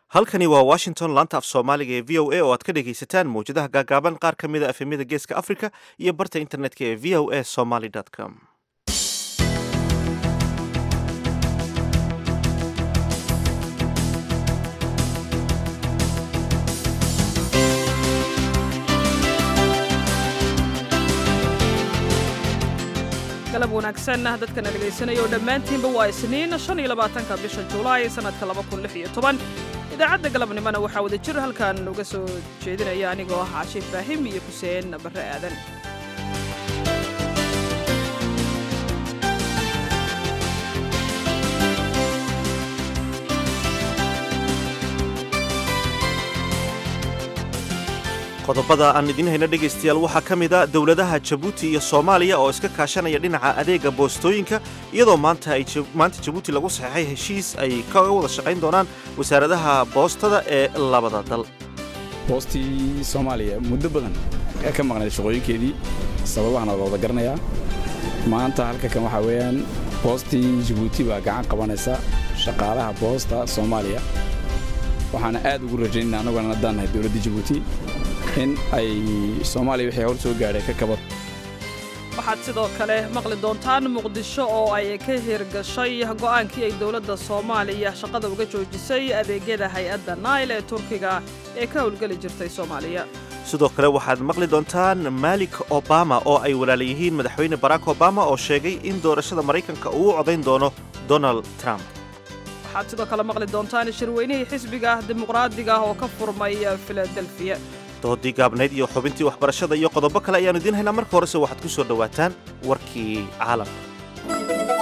halkani waa washington laanta af soomaaliga ee v o a oo aad ka dhegaysataan mawjadaha gaagaaban qaar ka mida efemyada geeska africa iyo barta internetka ee v o a somaly com galab wanaagsan dadkana dhegaysanaya oo dhammaantiinba waa isniin shan iyo labaatanka bisha julaay sannadka laba kun lix iyo toban idaacadda galabnimona waxaa wada jir halkan uga soo jeedinaya anigoo ah caashi ibraahim iyo xuseen barre aadan qodobada aan idiin hayna dhegaystayaal waxaa ka mid a dowladaha jabuuti iyo soomaaliya oo iska kaashanaya dhinaca adeega boostooyinka iyadoo maanta ay maanta jabuuti lagu saxeexay heshiis ay kaga wada shaqayn doonaan wasaaradaha boostada ee labada dal boostii soomaaliya muddo badan ee ka maqnayd shaqooyinkeedii sababahana la wada garanayaa maanta halka kan waxaa weeyaan boostii jabuuti baa gacan qabanaysa shaqaalaha boosta soomaaliya waxaana aad ugu rajaynana annaguna haddaan nahay dowladda jabuuti in ay soomaaliya wixii hor soo gaadhay ka kabad waxaad sidoo kale maqli doontaan muqdisho oo ay ka hirgashay go'aankii ay dowladda soomaaliya shaqada uga joojisay adeegyada hay-adda nail ee turkiga ee ka howlgeli jirtay soomaaliya sidoo kale waxaad maqli doontaan malik obama oo ay walaala yihiin madaxweyne barack obama oo sheegay in doorashada maraykanka uu u codayn doono donald trump waxaad sidoo kale maqli doontaan shirweynihii xisbiga dimuqraadiga oo ka furmay filadelfiya doodii gaabnayd iyo xubintii waxbarashada iyo qodobo kale ayaanu idiin haynaa marka horese waxaad ku soo dhowaataan warkii caalamka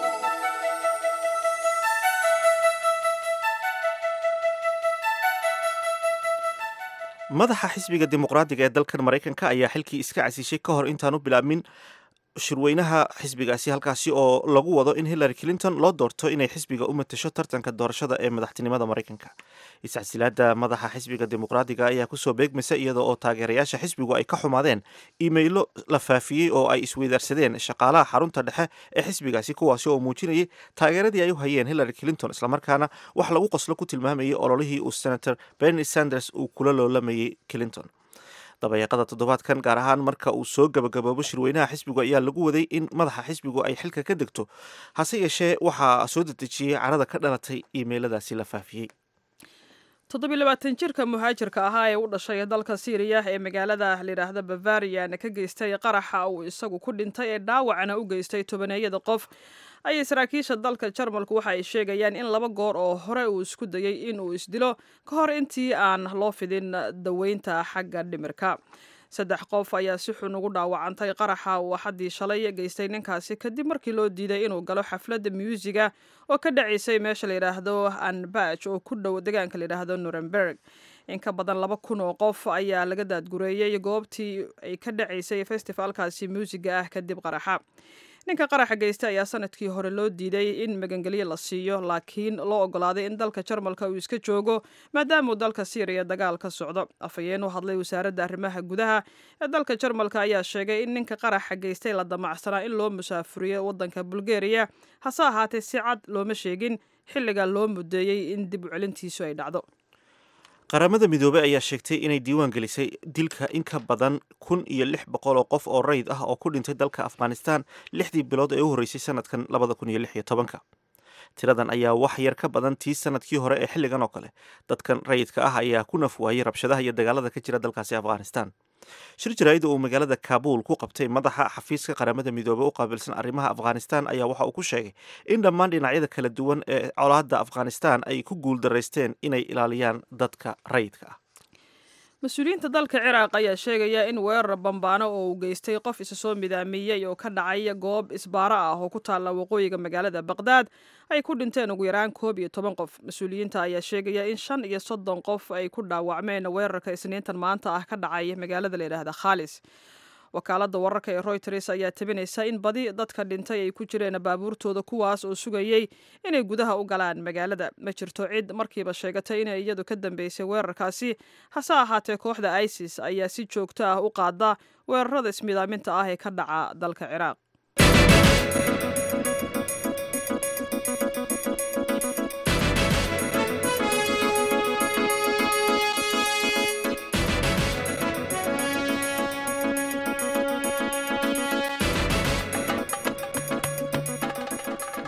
madaxa xisbiga dimuqraadiga ee dalkan maraykanka ayaa xilkii iska casishay ka hor intaanu bilaabmin shirweynaha xisbigaasi halkaasi oo lagu wado in hillary clinton loo doorto inay xisbiga u matasho tartanka doorashada ee madaxtinimada maraykanka iscasilaada madaxa xisbiga dimuqraadiga ayaa kusoo beegmaysa iyada oo taageerayaasha xisbigu ay ka xumaadeen iimaylo la faafiyey oo ay isweydaarsadeen shaqaalaha xarunta dhexe ee xisbigaasi kuwaasi oo muujinayay taageeradii ay u hayeen hillary clinton islamarkaana wax lagu qoslo ku tilmaamayay ololihii uu senator bernie sanders uu kula loolamayay clinton dabayaaqada toddobaadkan gaar ahaan marka uu soo gabagaboobo shirweynaha xisbigu ayaa lagu waday in madaxa xisbigu ay xilka ka degto hase yeeshee waxaa soo dedejiyey carada ka dhalatay iimeyladaasi la faafiyey toddobiilabaatan jirka muhaajirka ahaa ee u dhashay dalka siiriya ee magaalada layidhaahda bavarian ka geystay qaraxa uu isagu ku dhintay ee dhaawacna u geystay tobaneeyada qof ayay saraakiisha dalka jarmalku waxa ay sheegayaan in laba goor oo hore uu isku dayey in uu isdilo ka hor intii aan loo fidin daweynta xagga dhimirka saddex qof ayaa si xun ugu dhaawacantay qaraxa uu axaddii shalay geystay ninkaasi kadib markii loo diiday inuu galo xafladda muusig-a oo ka dhacaysay meesha layidhaahdo anbaj oo ku dhow deegaanka layidhaahdo nuremberg in ka badan laba kun oo qof ayaa laga daadgureeyey goobtii ay ka dhacaysay festifaalkaasi muusiga ah kadib qaraxa ninka qaraxa geysta ayaa sanadkii hore loo diiday in magangelyo la siiyo laakiin loo ogolaaday in dalka jarmalka uu iska joogo maadaamauu dalka siiriya dagaal ka socdo afhayeen u hadlay wasaaradda arrimaha gudaha ee dalka jarmalka ayaa sheegay in ninka qaraxa geystay la damacsanaa in loo musaafuriyo waddanka bulgariya hase ahaatee si cad looma sheegin xilliga loo mudeeyey in dib u celintiisu ay dhacdo qaramada midoobey ayaa sheegtay inay diiwaan gelisay dilka in ka badan kun iyo lix boqol oo qof oo rayid ah oo ku dhintay dalka afghanistan lixdii bilood ee u horreysay sanadkan labada kun iyo lix iyo tobanka tiradan ayaa wax yar ka badan tii sanadkii hore ee xilligan oo kale dadkan rayidka ah ayaa ku naf waayey rabshadaha iyo dagaalada ka jira dalkaasi afghanistan shir jaraa'ida uu magaalada kaabul ku qabtay madaxa xafiiska qaramada midoobey u qaabilsan arrimaha afghanistan ayaa waxa uu ku sheegay in dhammaan dhinacyada kala duwan ee colaadda afghanistan ay ku guuldaraysteen inay ilaaliyaan dadka rayidka ah mas-uuliyiinta dalka ciraaq ayaa sheegaya in weerar bambaano oo uu geystay qof isa soo midaamiyey oo ka dhacay goob isbaaro ah oo ku taalla waqooyiga magaalada baqdaad ay ku dhinteen ugu yaraan koob iyo toban qof mas-uuliyiinta ayaa sheegaya in shan iyo soddon qof ay ku dhaawacmeen weerarka isniintan maanta ah ka dhacay magaalada layidhaahda khaalis wakaaladda wararka ee royters ayaa tabinaysa in badi dadka dhintay ay ku jireen baabuurtooda kuwaas oo sugayey inay gudaha u galaan magaalada ma jirto cid markiiba sheegatay inay iyadu ka dambeysay weerarkaasi hase ahaatee kooxda isis ayaa si joogto ah u qaada weerarada ismidaaminta ah ee ka dhaca dalka ciraaq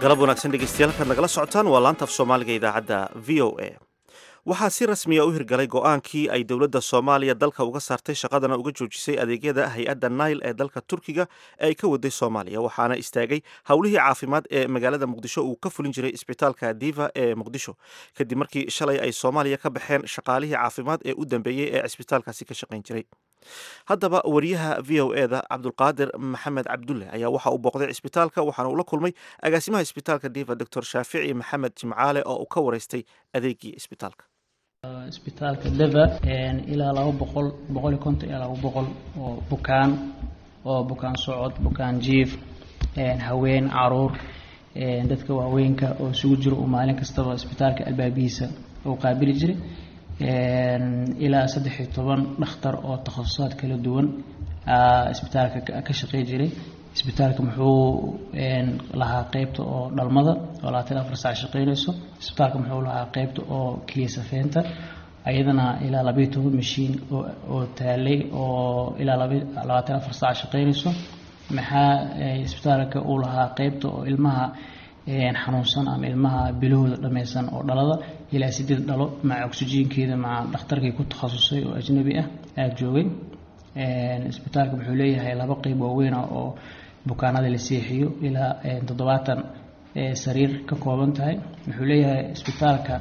galab wanaagsan dhegeystayaal halkaad nagala socotaan waa laanta af soomaaliga idaacadda v o a waxaa si rasmiya u hirgalay go-aankii ay dowladda soomaaliya dalka uga saartay shaqadana uga joojisay adeegyada hay-adda nail ee dalka turkiga ee ay ka waday soomaaliya waxaana istaagay howlihii caafimaad ee magaalada muqdisho uu ka fulin jiray isbitaalka diva ee muqdisho kadib markii shalay ay soomaaliya ka baxeen shaqaalihii caafimaad ee u dambeeyey ee cisbitaalkaasi ka shaqayn jiray haddaba wariyaha v o e da cabdulqaadir maxamed cabdulle ayaa waxa uu booqday cisbitaalka waxaana uu la kulmay agaasimaha isbitaalka diva doctor shaafici maxamed jimcaale oo uu ka wareystay adeegii isbitaalka isbitaalka deva ilaa laba boqol boqol iyo konton ilaa laba boqol oo bukaan oo bukaan socod bukaan jiif haween caruur dadka waaweynka oo isugu jiro uu maalin kastaba isbitaalka albaabihiisa uu qaabili jiray ilaa saddex iyo toban dhakhtar oo takhasusaad kala duwan isbitaalka ka shaqey jiray isbitaalka muxuu lahaa qeybta oo dhalmada oo labaatan afar saac shaqeynayso isbitaalka muxuu lahaa qeybta oo keliya safeynta ayadana ilaa labayo toban mashiin oo taalay oo ilaa labaatan afar saac shaqeynayso maxaa isbitaalka uu lahaa qeybta oo ilmaha xanuunsan ama ilmaha bilahooda dhammaysan oo dhalada ilaa sideed dhalo maca oksijiinkeeda maca dhakhtarkii ku takhasusay oo ajnabi ah aada joogay isbitaalka wuxuu leeyahay laba qeyb waaweyn ah oo bukaanada la seexiyo ilaa toddobaatan sariir ka kooban tahay wuxuu leeyahay isbitaalka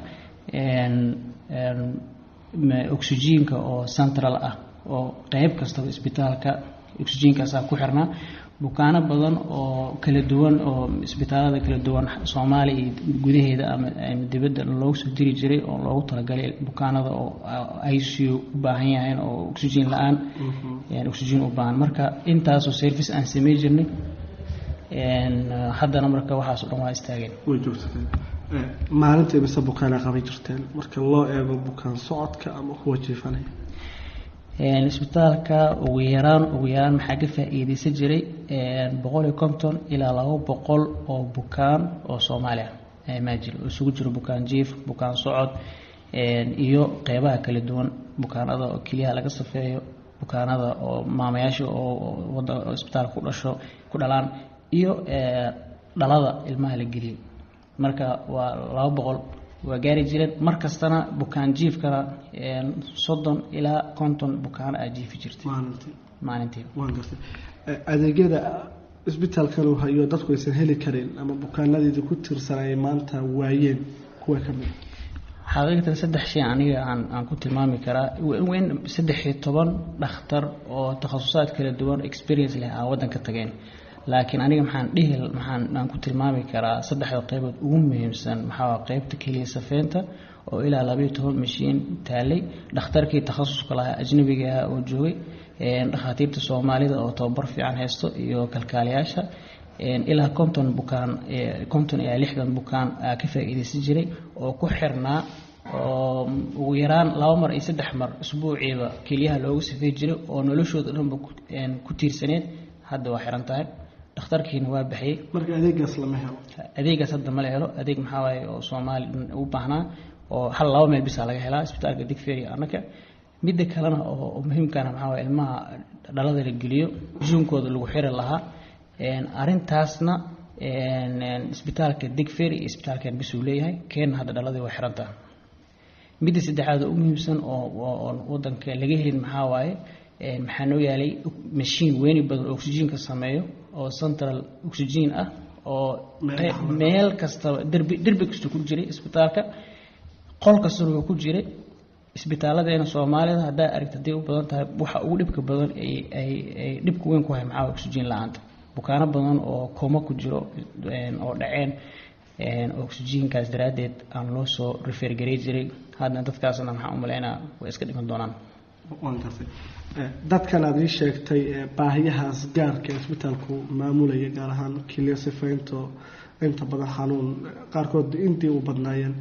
oksijiinka oo central ah oo qeyb kastaba isbitaalka oksijiinkaasaa ku xirnaa bukaano badan oo kala duwan oo isbitaalada kala duwan soomaaliya iyo gudaheeda ama dibadda loogu soo diri jiray oo loogu talagalay bukaanada oo icu u baahan yahayn oo oksijiin la-aan oksijiin u baahan marka intaasoo service aan samey jirnay haddana marka waxaas o dhan waa istaageen way joogsateen maalinta imise bukaana qaban jirteen marka loo eego bukaan socodka ama kuwa jiifanaya isbitaalka ugu yaraan ugu yaraan maxaa ka faa-iideysan jiray boqol iyo konton ilaa laba boqol oo bukaan oo soomaaliya maajir oo isugu jiro bukaan jiif bukaan socod iyo qeybaha kala duwan bukaanada oo keliyaha laga safeeyo bukaanada oo maamayaasha oo wada isbitaalka ku dhasho ku dhalaan iyo dhalada ilmaha la geliyo marka waa laba boqol waa gaari jireen mar kastana bukaan jiifkana soddon ilaa konton bukaano aa jiifi jirtay maalintii maalintii waan gartay adeegyada isbitaalkan uu hayo dadku aysan heli karin ama bukaanadeeda ku tirsanay maanta waayeen kuwa ka mid xaqiiqatan saddex shay aniga aan aan ku tilmaami karaa weyn saddex iyo toban dhakhtar oo takhasusaad kala duwan experience leh aan waddanka tageen laakiin aniga maxaan dhihi maxaan aan ku tilmaami karaa saddexda qeybood ugu muhiimsan maxaa qeybta keliya safeynta oo ilaa labayo toban mashiin taalay dhakhtarkii takhasuska lahaa ajnabiga ah oo joogay dhakhaatiirta soomaalida oo tababar fiican haysto iyo kalkaaliyaasha ilaa konton bukaan konton ilaa lixdan bukaan aa ka faa-iideysan jiray oo ku xirnaa oo ugu yaraan laba mar iyo saddex mar isbuuciiba keliyaha loogu safey jiray oo noloshooda dhanba ku tiirsaneed hadda waa xiran tahay dhakhtarkiina waa baxiyey marka adeegaas lama helo adeegaas hadda mala helo adeeg maxaa waaye oo soomaali u baahnaa oo hal laba meel bisaa laga helaa isbitaalka digferia annaka midda kalena oo muhiimkana maxaa waye ilmaha dhalada la geliyo juunkooda lagu xiri lahaa arrintaasna isbitaalka digferi iyo isbitaalkan bisuu leeyahay keenna hadda dhaladii waa xirantaha midda saddexaad oo u muhiimsan oo wadanka laga helin maxaa waaye maxaa noo yaalay mashiin weyni badan oo oksijiinka sameeyo oo central oxygen ah oo meel kastaba derbi derbi kasta ku jiray isbitaalka qol kastana waa ku jiray isbitaaladeena soomaalida haddaa aragta hadday u badan tahay waxa ugu dhibka badan ay ay ay dhibka weyn ku hay maxaa oxygen la-aanta bukaano badan oo kooma ku jiro oo dhaceen oxygenkaas daraaddeed aan loo soo refer garey jiray hadna dadkaasna maxaa u malaynaa way iska dhiman doonaan waan gartay dadkan aad ii sheegtay baahiyahaas gaarka ee isbitaalku maamulaya gaar ahaan kiliya sifaynto inta badan xanuun qaarkood intii u badnaayeen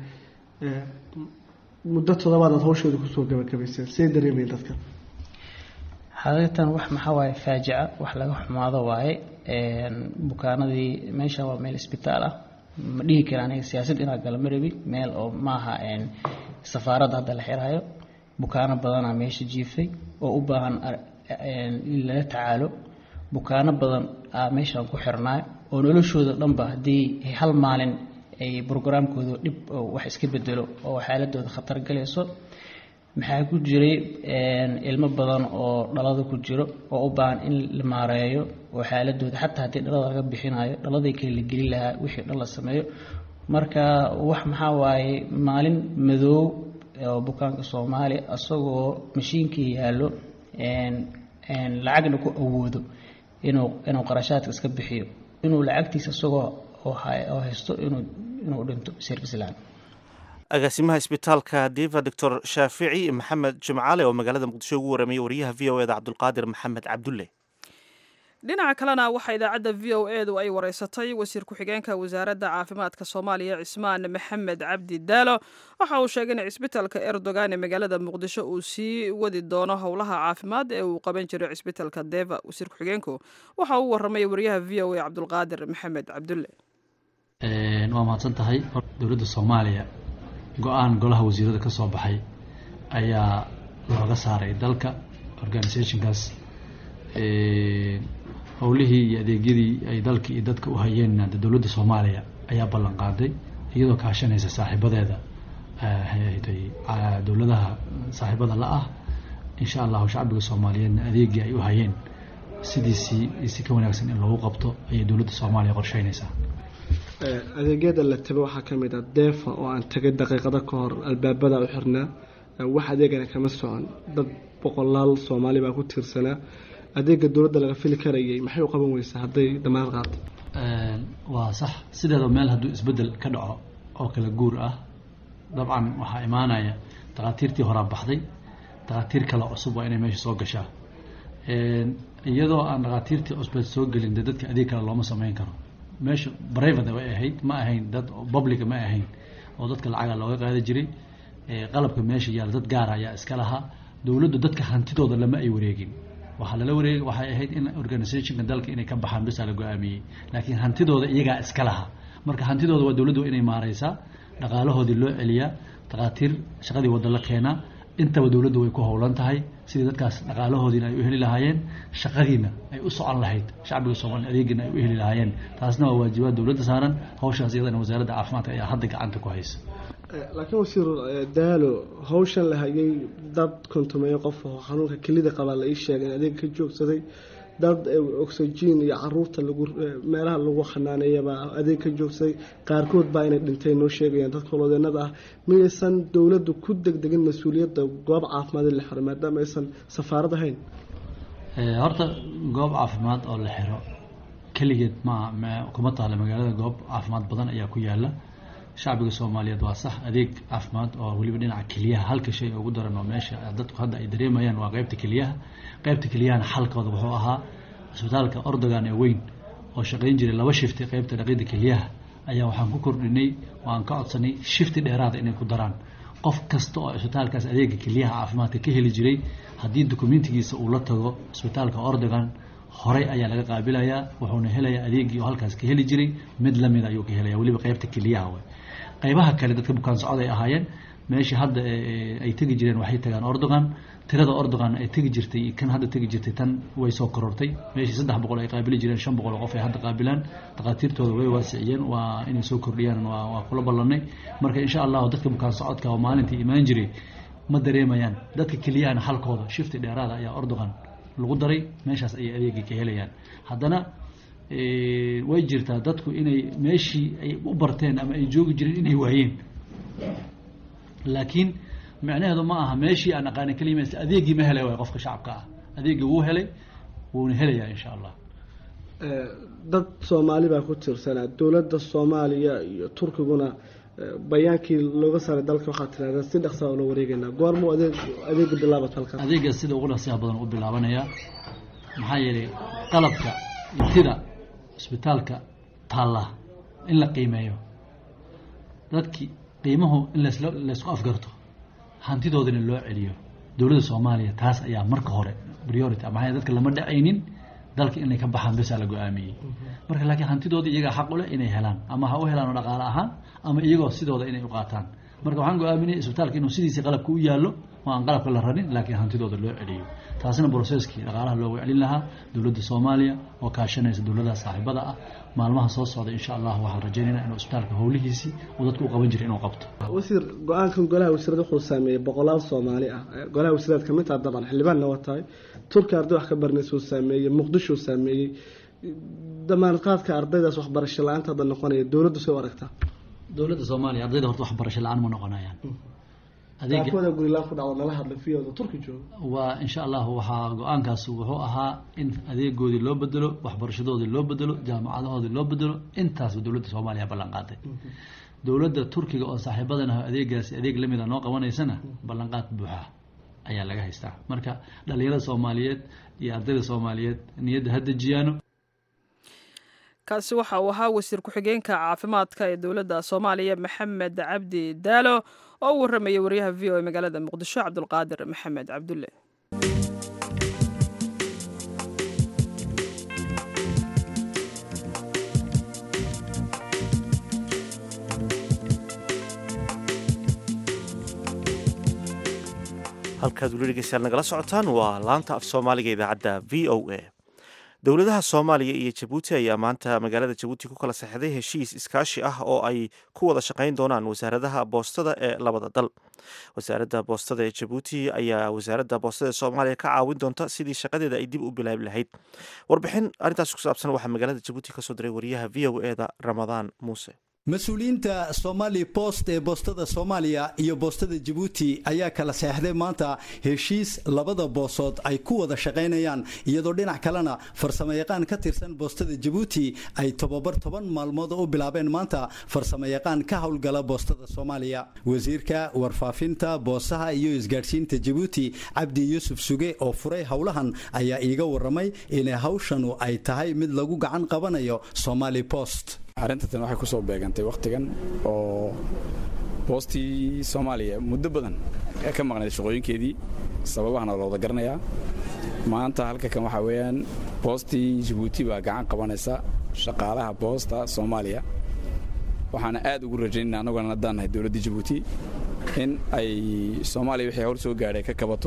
muddo toddobaad aad hawshooda kusoo gabagabayseen see dareemayen dadkan xaqiiqatan wax maxaa waaye faajica wax laga xumaado waaye bukaanadii meeshan waa meel isbitaal ah ma dhihi kara aniga siyaasad inaa gala ma rabi meel oo maaha safaaradda hadda la xiraayo bukaano badanaa meesha jiifay oo u baahan in lala tacaalo bukaano badan aa meeshaan ku xirnaa oo noloshooda dhanba haddii hal maalin ay brograamkooda dhib wax iska bedelo oo xaaladooda khatar galayso maxaa ku jiray ilmo badan oo dhalada ku jiro oo u baahan in la maareeyo oo xaaladooda xataa haddii dhalada laga bixinayo dhaladay kale la gelin lahaa wixii dhan la sameeyo marka wax maxaa waaye maalin madoow oo bukaanka soomaaliya isagoo mashiinkii yaallo lacagna ku awoodo inuu inuu qarashaadka iska bixiyo inuu lacagtiisa isagoo oo haysto inuu inuu dhinto service laan agaasimaha isbitaalka diva doctor shaafici maxamed jimcaale oo magaalada muqdisho ugu waramayay wariyaha v o eda cabdulqaadir maxamed cabdulle dhinaca kalena waxaa idaacadda v o edu ay wareysatay wasiir ku-xigeenka wasaaradda caafimaadka soomaaliya cismaan maxamed cabdi daalo waxa uu sheegay in cisbitaalka erdogan ee magaalada muqdisho uu sii wadi doono howlaha caafimaad ee uu qaban jiray cisbitaalka deva wasiir ku-xigeenku waxa uu waramay wariyaha v o e cabdulqaadir maxamed cabdulle waa mahadsan tahay dowladda soomaaliya go-aan golaha wasiirada ka soo baxay ayaa looga saaray dalka organisationkaas howlihii iyo adeegyadii ay dalka iyo dadka u hayeenna dowladda soomaaliya ayaa ballan qaaday iyadoo kaashanaysa saaxiibadeeda dowladaha saaxiibada la ah insha allahu shacbiga soomaaliyeedna adeegii ay u hayeen sidiisii si ka wanaagsan in loogu qabto ayay dowladda soomaaliya qorsheynaysaa adeegyada la tago waxaa ka mid ah deefa oo aan tagay daqiiqado ka hor albaabada u xirnaa wax adeegana kama socon dad boqolaal soomaali baa ku tiirsanaa adeega dowladda laga fili karayay maxay u qaban weysaa hadday damaanad qaato waa sax sideeda meel hadduu isbeddel ka dhaco oo kala guur ah dabcan waxaa imaanaya dakhaatiirtii horaa baxday dakhaatiir kale cusub waa inay meesha soo gashaa iyadoo aan dakhaatiirtii cusbeed soo gelin dee dadka adeeg kale looma sameyn karo meesha private way ahayd ma ahayn dad publica ma ahayn oo dadka lacaga looga qaadi jiray qalabka meesha yaalla dad gaara ayaa iska lahaa dowladdu dadka hantidooda lama ay wareegin waxaa lala wareegay waxay ahayd in organisationka dalka inay ka baxaan bisaa la go-aamiyey laakiin hantidooda iyagaa iska lahaa marka hantidooda waa dowladdu inay maareysaa dhaqaalahoodii loo celiyaa dakhaatiir shaqadii wadda la keenaa intaba dowladdu way ku howlan tahay sidii dadkaas dhaqaalahoodiina ay u heli lahaayeen shaqadiina ay u socon lahayd shacbiga soomaaliya adeegiina ay u heli lahaayeen taasna waa waajibaad dowladda saaran hawshaas iyadana wasaaradda caafimaadka ayaa hadda gacanta ku haysa laakiin wasiir daalo hawshan la hayay dad kontumeeyo qof oo xanuunka kelida qabaa la ii sheegay in adeeg ka joogsaday dad oxygen iyo caruurta lagu meelaha lagu xanaaneeyabaa adeeg ka joogsaday qaarkood baa inay dhinteen noo sheegayaan dadka holoodeenada ah miyaysan dowladdu ku degdegin mas-uuliyadda goob caafimaad in la xiro maadaama aysan safaarad ahayn horta goob caafimaad oo la xiro keligeed ma kuma taala magaalada goob caafimaad badan ayaa ku yaala shacbiga soomaaliyeed waa sax adeeg caafimaad oo weliba dhinaca keliyaha halka shay ugu daran oo meesha dadku hadda ay dareemayaan waa qeybta keliyaha qeybta keliyahana xalkooda wuxuu ahaa isbitaalka ordogan ee weyn oo shaqayn jiray laba shifti qeybta dhaqida keliyaha ayaa waxaan ku kordhinay waan ka codsanay shifti dheeraada inay ku daraan qof kasta oo isbitaalkaas adeega keliyaha caafimaadka ka heli jiray haddii dokumentigiisa uu la tago isbitaalka ordogan horey ayaa laga qaabilayaa wuxuuna helayaa adeegii oo halkaas ka heli jiray mid lamid ayuu ka helaya weliba qeybta keliyaha way qaybaha kale dadka bukaan socod ay ahaayeen meeshii hadda ay tegi jireen waxay tagaan ordogan tirada ordogan ay tegi jirtay kan hadda tegi jirtay tan way soo korortay meeshii saddex boqol ay qaabili jireen shan boqol oo qof ay hadda qaabilaan dhakhaatiirtooda way waasiciyeen waa inay soo kordhiyaan waa waa kula ballanay marka insha allahu dadka bukaan socodka oo maalintii imaan jiray ma dareemayaan dadka keliyahana halkooda shifti dheeraada ayaa ordogan lagu daray meeshaas ayay adeegii ka helayaan haddana way jirtaa dadku inay meeshii ay u barteen ama ay joogi jireen inay waayeen laakiin micnaheedu ma aha meeshii aan aqaanin keliya adeegii ma helay waay qofka shacabka ah adeegii wuu helay wuuna helayaa insha allah dad soomaali baa ku tiirsanaa dowladda soomaaliya iyo turkiguna bayaankii looga saaray dalka waxaa tirahdeen si dhaqsaa oo la wareegeynaa goormuu adeeg adeega bilaabat halkan adeegaas sida ugu dhaqsiyaha badan u bilaabanayaa maxaa yeelay qalabka tida isbitaalka taalla in la qiimeeyo dadkii qiimuhu in lasla laysku afgarto hantidoodana loo celiyo dowladda soomaaliya taas ayaa marka hore priority maxaa dadka lama dhacaynin dalka inay ka baxaan besaa la go-aamiyey marka laakiin hantidooda iyagaa xaq u leh inay helaan ama ha u helaano dhaqaale ahaan ama iyagoo sidooda inay u qaataan marka waxaan go-aaminay isbitaalka inuu sidiisii qalabka u yaallo oo aan qalabka la rarin laakiin hantidooda loo celiyo taasina broseskii dhaqaalaha loogu celin lahaa dowladda soomaaliya oo kaashanaysa dowladaha saaxiibada ah maalmaha soo socda insha allah waxaan rajaynaynaa inuu isbitaalka howlihiisii uu dadku u qaban jiray inuu qabto wasiir go-aankan golaha wasiirada wuxuu saameeyey boqolaal soomaali ah golaha wasiiraad kamid taha dabcan xildhibaanna waa tahay turki arday wax ka baranaysa uu saameeyey muqdisho uu saameeyey damaanad qaadka ardaydaas waxbarasho la-aanta hadda noqonaya dowladdu soo aragtaa dowladda soomaaliya ardayda horta waxbarasho la-aan ma noqonayaan adeegwada gurilaan ku dhaco nala hadla fiyooda turki jooga waa insha allah waxaa go-aankaas wuxuu ahaa in adeegoodii loo bedelo waxbarashadoodii loo bedelo jaamacadahoodii loo bedelo intaasba dowladda soomaaliya ballan qaaday dowladda turkiga oo saaxiibadana adeegaasi adeeg lamida noo qabanaysana ballanqaad buuxa ayaa laga haystaa marka dhalinyarada soomaaliyeed iyo ardayda soomaaliyeed niyadda ha dejiyaano kaasi waxa uu ahaa wasiir ku-xigeenka caafimaadka ee dowladda soomaaliya maxamed cabdi daalo oo u warramayay wariyaha v o e magaalada muqdisho cabdulqaadir maxamed cabdulle halkaad weli dhegeystayaal nagala socotaan waa laanta af soomaaliga idaacadda v o a dowladaha soomaaliya iyo jabuuti ayaa maanta magaalada jabuuti ku kala saxday heshiis iskaashi ah oo ay ku wada shaqayn doonaan wasaaradaha boostada ee labada dal wasaaradda boostada ee jabuuti ayaa wasaaradda boostada ee soomaaliya ka caawin doonta sidii shaqadeeda ay dib u bilaabi lahayd warbixin arrintaas ku saabsan waxaa magaalada jabuuti kasoo diray wariyaha v o e da ramadaan muuse mas-uuliyiinta somali bost ee boostada soomaaliya iyo boostada jabuuti ayaa kala seexday maanta heshiis labada boosood ay ku wada shaqaynayaan iyadoo dhinac kalena farsamayaqaan ka tirsan boostada jabuuti ay tobabar toban maalmood u bilaabeen maanta farsamayaqaan ka howlgala boostada soomaaliya wasiirka warfaafinta boosaha iyo isgaadhsiinta jabuuti cabdi yuusuf suge oo furay howlahan ayaa iiga waramay inay hawshanu ay tahay mid lagu gacan qabanayo somali bost arrintan waxay ku soo beegantay wakhtigan oo boostii soomaaliya muddo badan ee ka maqnayd shaqooyinkeedii sababahana la wada garanayaa maanta halka kan waxaa weeyaan boostii jabuuti baa gacan qabanaysa shaqaalaha boosta soomaaliya waxaana aad ugu rajaynayna annaguna haddaan nahay dowladdii jabuuti in ay soomaaliya wixii hor soo gaadhay ka kabato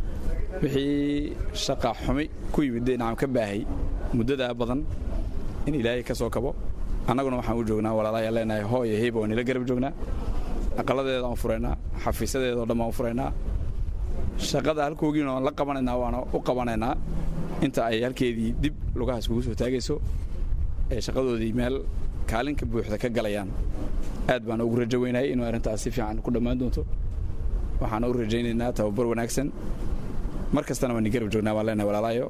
wixii shaqa xumi ku yimid dhinacam ka baahay muddadaa badan in ilaahay ka soo kabo annaguna waxaan u joognaa walaalayaa leenahay hoo iyo heyba waan ila garab joognaa aqaladeeda aan furaynaa xafiisadeeda oo dhan baan u furaynaa shaqada halkoogiina waan la qabanaynaa waana u qabanaynaa inta ay halkeedii dib lugahaas kugu soo taagayso ee shaqadoodii meel kaalinka buuxda ka galayaan aad baan ugu rajo weynahay inuu arrintaas si fiican ku dhammaan doonto waxaana u rajaynaynaa tababar wanaagsan mar kastana waan i garab joognaa waan leenahay walaalaayo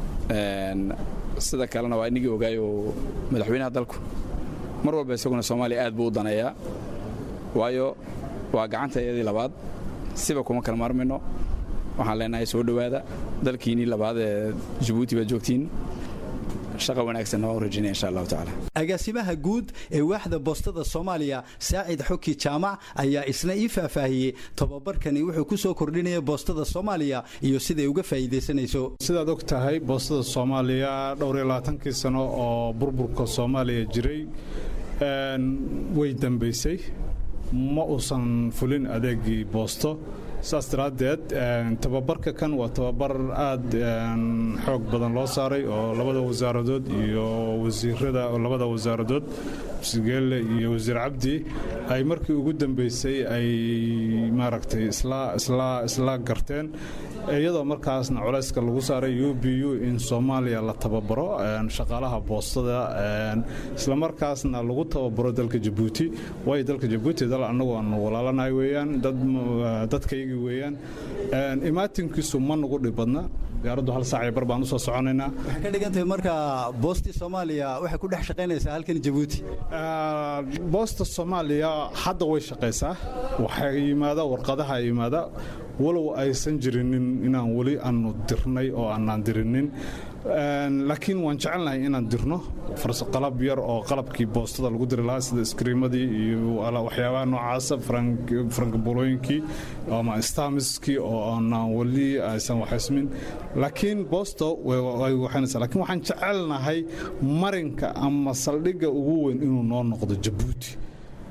sida kalena waa inigii ogaayoo madaxweynaha dalku mar walba isaguna soomaaliya aad buu u daneeyaa waayo waa gacanta iyadii labaad siba kuma kala maarmayno waxaan leenahay soo dhowaada dalkiinnii labaad ee jabuuti baad joogtiin shaqa wanaagsanna waan u rajaynaya insha allahu tacaala agaasimaha guud ee waaxda boostada soomaaliya saacid xoki jaamac ayaa isna ii faahfaahiyey tobabarkani wuxuu ku soo kordhinaya boostada soomaaliya iyo siday uga faa'iidaysanayso sidaad og tahay boostada soomaaliya dhowr iyo labaatankii sano oo burburka soomaaliya jiray way dambaysay ma uusan fulin adeegii boosto saas daraaddeed tababarka kan waa tababar aad xoog badan loo saaray oo labada wasaaradood iyo wasiirada labada wasaaradood wasiirgeelle iyo wasiir cabdi ay markii ugu dambeysay ay maaragtay isla garteen iyadoo markaasna culayska lagu saaray u b u in soomaaliya la tababaro shaqaalaha boostada islamarkaasna lagu tababaro dalka jabuuti waayo dalka jabuuti dal annagu aanu walaalanahay weeyaan dadkaygii weeyaan imaatinkiisu ma nagu dhib badna gaaraddu hal saac iyo bar baan usoo soconaynaa waxay ka dhigan tahay marka boostii soomaaliya waxay ku dhex shaqaynaysaa halkan jabuuti boosta soomaaliya hadda way shaqaysaa waxaa yimaada warqadaha yimaada walow aysan jirinin inaan weli aanu dirnay oo aanaan dirinin laakiin waan jecelnahay inaan dirno qalab yar oo qalabkii boostada lagu diri lahaa sida iskriimadii iyo waxyaabaha noocaasa frankabulooyinkii ama stamiskii oo aanaan weli aysan waxaysmin laakiin boosto way waxaynaysaa laakiin waxaan jecelnahay marinka ama saldhigga ugu weyn inuu noo noqdo jabuuti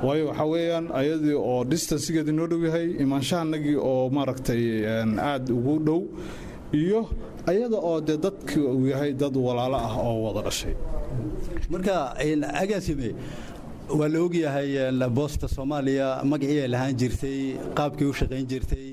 waayo waxaa weeyaan ayadii oo distansigeedii noo dhow yahay imaanshahanagii oo maaragtay aad ugu dhow iyo ayada oo dee dadkii uu yahay dad walaalo ah oo wada dhashay marka agaasime waa la ogyahay boosta soomaaliya magacii ay lahaan jirtay qaabkii u shaqayn jirtay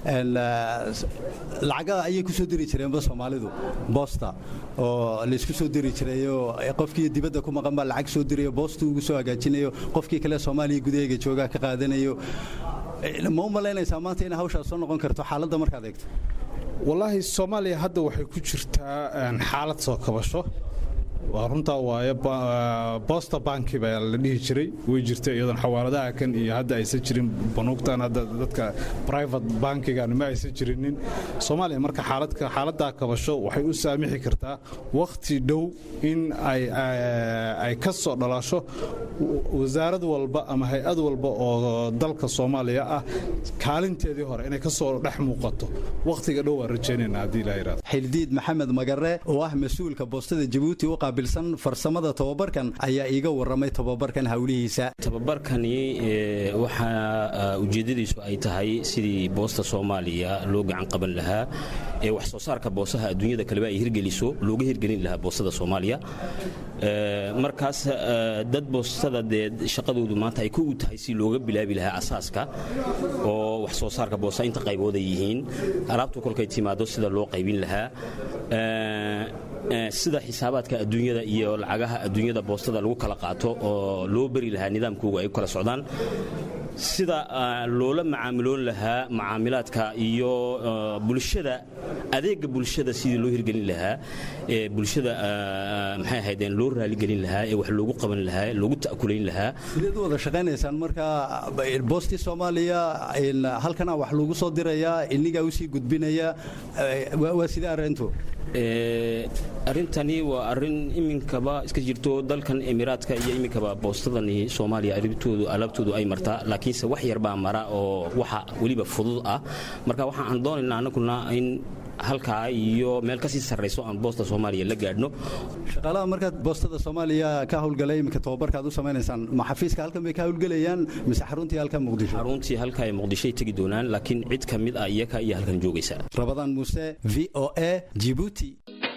lacaga ayay ku soo diri jireenba soomaalidu boosta oo laysku soo diri jirayoo qofkii dibadda ku maqan baa lacag soo dirayo boostu ugu soo hagaajinayo qofkii kale soomaaliya gudaheega joogaa ka qaadanayo ma u malaynaysaa maanta in hawshaas soo noqon karto xaaladda markaad eegto wallaahi soomaaliya hadda waxay ku jirtaa xaalad soo kabasho waa runtaa waaye bosta banki baa la dhihi jiray way jirta iyadoon xawaaladaha kan iyo hadda aysan jirin banuugtan hadda dadka private bankigan ma aysan jirinin soomaaliya marka xaaladka xaaladdaa kabasho waxay u saamixi kartaa wakhti dhow in ay ay ka soo dhalasho wasaarad walba ama hay-ad walba oo dalka soomaaliya ah kaalinteedii hore inay ka soo dhex muuqato wakhtiga dhow waan rajaynayna haddii ilaa yidhahdo xildiid maxamed magare oo ah mas-uulka boostada jabuuti u qaabilsan farsamada tobabarkan ayaa iiga warramay tobabarkan howlihiisa tobabarkani waxaa ujeeddadiisu ay tahay sidii boosta soomaaliya loo gacan qaban lahaa ee wax soo saarka boosaha adduunyada kaleba ay hirgeliso looga hirgelin lahaa boostada soomaaliya markaas dad boostada dee shaqadoodu maanta ay ku tahay si looga bilaabi lahaa asaaska oo wax soo saarka boosta inta qaybooda yihiin alaabtu kolkay timaado sida loo qaybin lahaa sida xisaabaadka adduunyada iyo lacagaha adduunyada boostada lagu kala qaato oo loo beri lahaa nidaamkooga ay u kala socdaan sida loola macaamiloon lahaa macaamilaadka iyo bulshada adeega bulshada sidii loo hirgelin lahaa ee bulshada maxay ahaydeen loo raaligelin lahaa ee wax loogu qaban lahaa loogu ta'kulayn lahaa sideed u wada shaqaynaysaan marka boostii soomaaliya halkana wax lagu soo dirayaa inigaa usii gudbinaya waa sidee arrintu arrintani waa arrin iminkaba iska jirto dalkan emiraadka iyo iminkaba boostadani soomaaliya arrintoodu alaabtoodu ay martaa laakiinse wax yar baa mara oo waxa weliba fudud ah marka waxaan doonaynaa anaguna in halkaa iyo meel kasii sarrayso aan boosta soomaaliya la gaadhno shaqaalaha markaad boostada soomaaliya ka howlgalay iminka tobabarkaad u samaynaysaan ma xafiiska halkan bay ka howlgelayaan mise xaruntii halka muqdisho xaruntii halka ay muqdishoy tegi doonaan laakiin cid ka mid ah iyaka iyo halkan joogaysa rabadaan muuse v o a jibuuti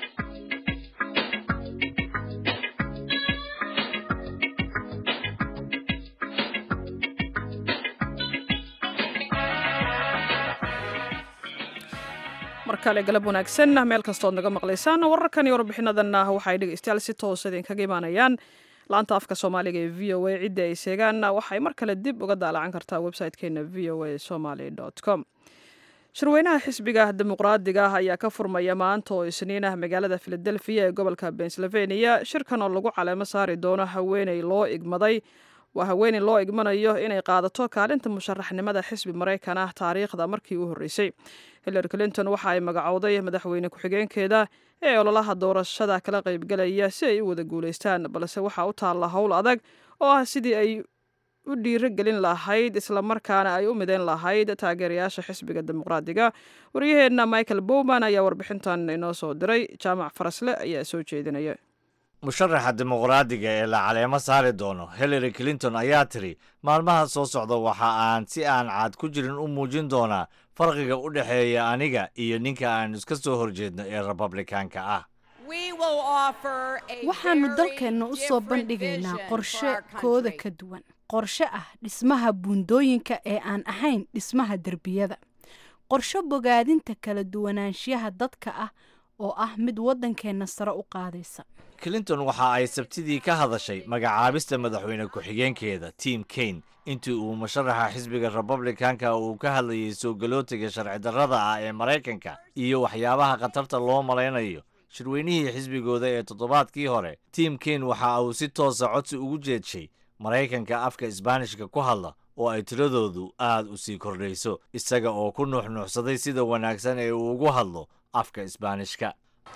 mar kale galab wanaagsan meel kastood naga maqlaysaan wararkan iyo warbixinadan waxay dhegeystayaal si toos idinkaga imaanayaan laanta afka soomaaliga ee v o a cidda ay seegaan waxay mar kale dib uga daalacan kartaa website-keena v o a somaly com shirweynaha xisbiga dimuqraadiga ah ayaa ka furmaya maanta oo isniin ah magaalada filadelfiya ee gobolka pennsylvania shirkan oo lagu caleemo saari doono haweeney loo igmaday waa haweeney loo igmanayo inay qaadato kaalinta musharaxnimada xisbi maraykan ah taariikhda markii u horreysay hillary clinton waxa ay magacowday madaxweyne ku-xigeenkeeda ee ololaha doorashada kala qaybgalaya si ay u wada guulaystaan balse waxaa u taalla howl adag oo ah sidii ay u dhiirogelin lahayd islamarkaana ay u midayn lahayd taageerayaasha xisbiga dimuqraadiga waryaheenna michael bowman ayaa warbixintan inoo soo diray jaamac farasle ayaa soo jeedinaya musharaxa dimuqraadiga ee la caleemo saari doono hillary clinton ayaa tiri maalmaha soo socda waxa aan si aan caad ku jirin u muujin doonaa farqiga u dhexeeya aniga iyo ninka aan iska soo horjeedno ee republikaanka ah waxaannu dalkeenna u soo bandhigaynaa qorshe kooda ka duwan qorshe ah dhismaha buundooyinka ee aan ahayn dhismaha derbiyada qorshe bogaadinta kala duwanaanshiyaha dadka ah oo ah mid waddankeenna sare u qaadaysa clinton waxa ay sabtidii ka hadashay magacaabista madaxweyne ku-xigeenkeeda tim kaine intii uu musharaxa xisbiga republikanka uu ka hadlayay soo galootiga sharci darrada ah ee maraykanka iyo waxyaabaha khatarta loo malaynayo shirweynihii xisbigooda ee toddobaadkii hore tim kaine waxa uu si toosa codsi ugu jeedshay maraykanka afka isbaanishka ku hadla oo ay tiradoodu aad u sii kordhayso isaga oo ku nuuxnuuxsaday sida wanaagsan ee uu ugu hadlo afka isbaanishka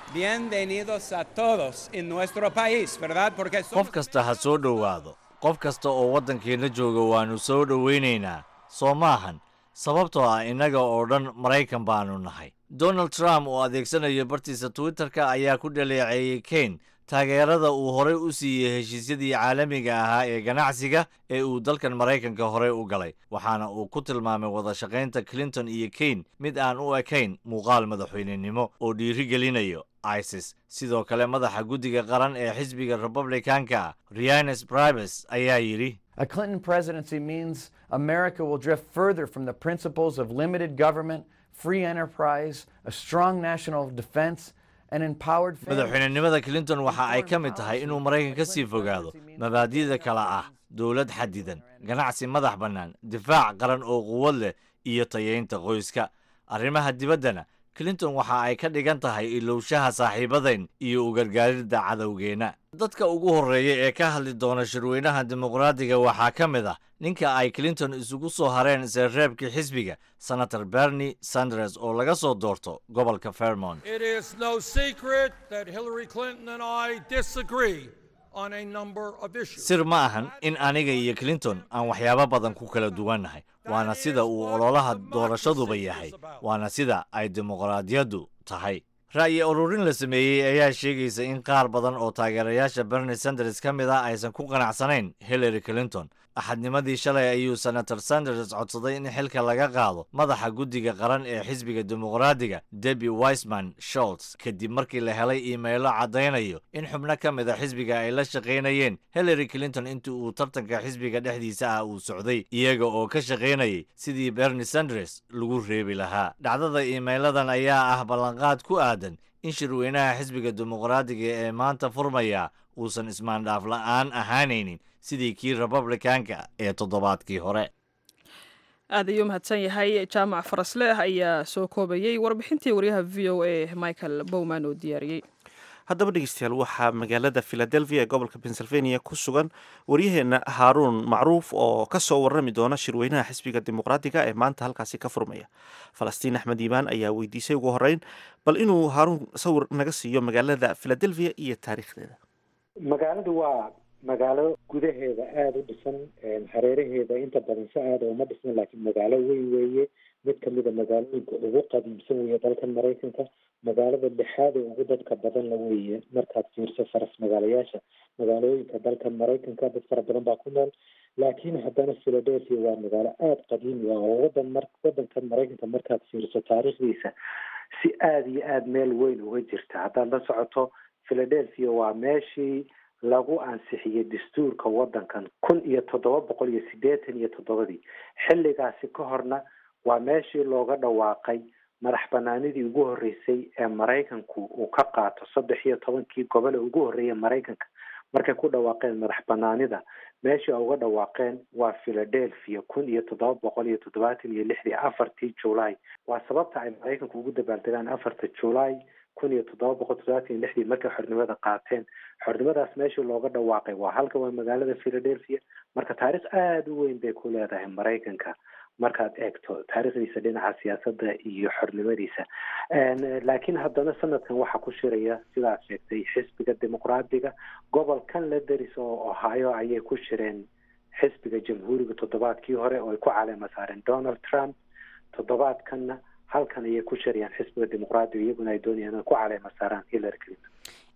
qof kasta ha soo dhowaado qof kasta oo waddankeenna jooga waannu soo dhowaynaynaa soo maahan sababtoo ah innaga oo dhan maraykan baannu nahay donald trump oo adeegsanaya bartiisa twitterka ayaa ku dhaleeceeyey kaine taageerada uu horey u siiyey heshiisyadii caalamiga ahaa ee ganacsiga ee uu dalkan maraykanka horey u galay waxaana uu ku tilmaamay wada shaqaynta clinton iyo kane mid aan u ekayn muuqaal madaxweynenimo oo dhiirigelinayo isis sidoo kale madaxa guddiga qaran ee xisbiga republicanka rianes bribes ayaa yidhi A Clinton presidency means America will drift further from the principles of limited government, free enterprise, a strong national defense, and empowered madaxweynenimada clinton waxa ay ka mid tahay inuu maraykan ka sii fogaado mabaadi'da kale ah dowlad xadidan ganacsi madax bannaan difaac qaran oo quwad leh iyo tayeynta qoyska arrimaha dibaddana clinton waxa ay ka dhigan tahay ilowshaha saaxiibadayn iyo u gargaaridda cadowgeenna dadka ugu horreeya ee ka hadli doona shirweynaha dimuqraadiga waxaa ka mid ah ninka ay clinton isugu soo hareen seerreebkii xisbiga senator bernie sanders oo laga soo doorto gobolka fairmont It is no secret that Hillary Clinton and I disagree on a number of issues. sir ma ahan in aniga iyo clinton aan waxyaabo badan ku kala duwannahay waana sida uu ololaha doorashaduba yahay waana sida ay dimuqraadiyaddu tahay ra'yi ururin la sameeyey ayaa sheegaysa in qaar badan oo taageerayaasha bernie sanders ka mid ah aysan ku qanacsanayn hillary clinton axadnimadii shalay ayuu senator sanders codsaday in xilka laga qaado madaxa guddiga qaran ee xisbiga dimuqraadiga debi wiseman sholts kadib markii la helay iimaylo caddaynayo in xubno ka mid a xisbiga ay la shaqaynayeen hillary clinton intii uu tartanka xisbiga dhexdiisa ah uu socday iyaga oo ka shaqaynayay sidii bernie sanders lagu reebi lahaa dhacdada iimayladan ayaa ah ballanqaad ku aadan in shirweynaha xisbiga dimuqraadiga ee maanta furmaya uusan ismaandhaaf la'aan ahaanaynin sidii kii republicanka ee toddobaadkii hore aad ayuu mahadsan yahay jaamac farasleh ayaa soo koobayey warbixintii waryaha v o a michael bowman oo diyaariyey haddaba dhegeystayaal waxaa magaalada philadelphia ee gobolka pennsylvania ku sugan waryaheena haaruun macruuf oo ka soo warrami doona shirweynaha xisbiga dimuqraadiga ee maanta halkaasi ka furmaya falastiin axmed iimaan ayaa weydiisay ugu horreyn bal inuu haaruun sawir naga siiyo magaalada philadelphia iyo taariikhdeeda magaaladu waa magaalo gudaheeda aada u dhisan hareeraheeda inta badan si aada uma dhisnan laakiin magaalo weyn weeye mid kamida magaalooyinka ugu qadiimsan weeye dalkan maraykanka magaalada lixaad ee ugu dadka badan la weeye markaad fiirso faras magaalayaasha magaalooyinka dalkan maraykanka dad fara badan baa ku nool laakiin haddana philadelphia waa magaalo aada qadiimi ah oo wadan mar wadankan maraykanka markaad fiirso taariikhdiisa si aada iyo aada meel weyn uga jirta haddaad la socoto philadelphia waa meeshii lagu ansixiyey dastuurka wadankan kun iyo toddoba boqol iyo siddeetan iyo toddobadii xilligaasi ka horna waa meeshii looga dhawaaqay madax banaanidii ugu horreysay ee maraykanku uu ka qaato saddex iyo tobankii gobole ugu horreeya maraykanka markay ku dhawaaqeen madax banaanida meeshii ay uga dhawaaqeen waa philadelphia kun iyo toddoba boqol iyo toddobaatan iyo lixdii afartii july waa sababta ay maraykanku ugu dabaaldegaan afarta july kun iyo toddoba boqol toddobaatan iyo lixdii markay xornimada qaateen xornimadaas meeshii looga dhawaaqay waa halka waa magaalada philadelphia marka taariikh aada u weyn bay ku leedahay maraykanka markaad eegto taariikhdiisa dhinaca siyaasadda iyo xornimadiisa laakiin haddana sanadkan waxaa ku shiraya sidaad sheegtay xisbiga dimuqraadiga gobolkan la deris oo ohio ayay ku shireen xisbiga jamhuuriga toddobaadkii hore oo ay ku caleema saareen donald trump toddobaadkanna halkan ayay ku shirayaan xisbiga dimuqraadiga iyaguna ay doonayaan inay ku caleema saaraan hillary clinton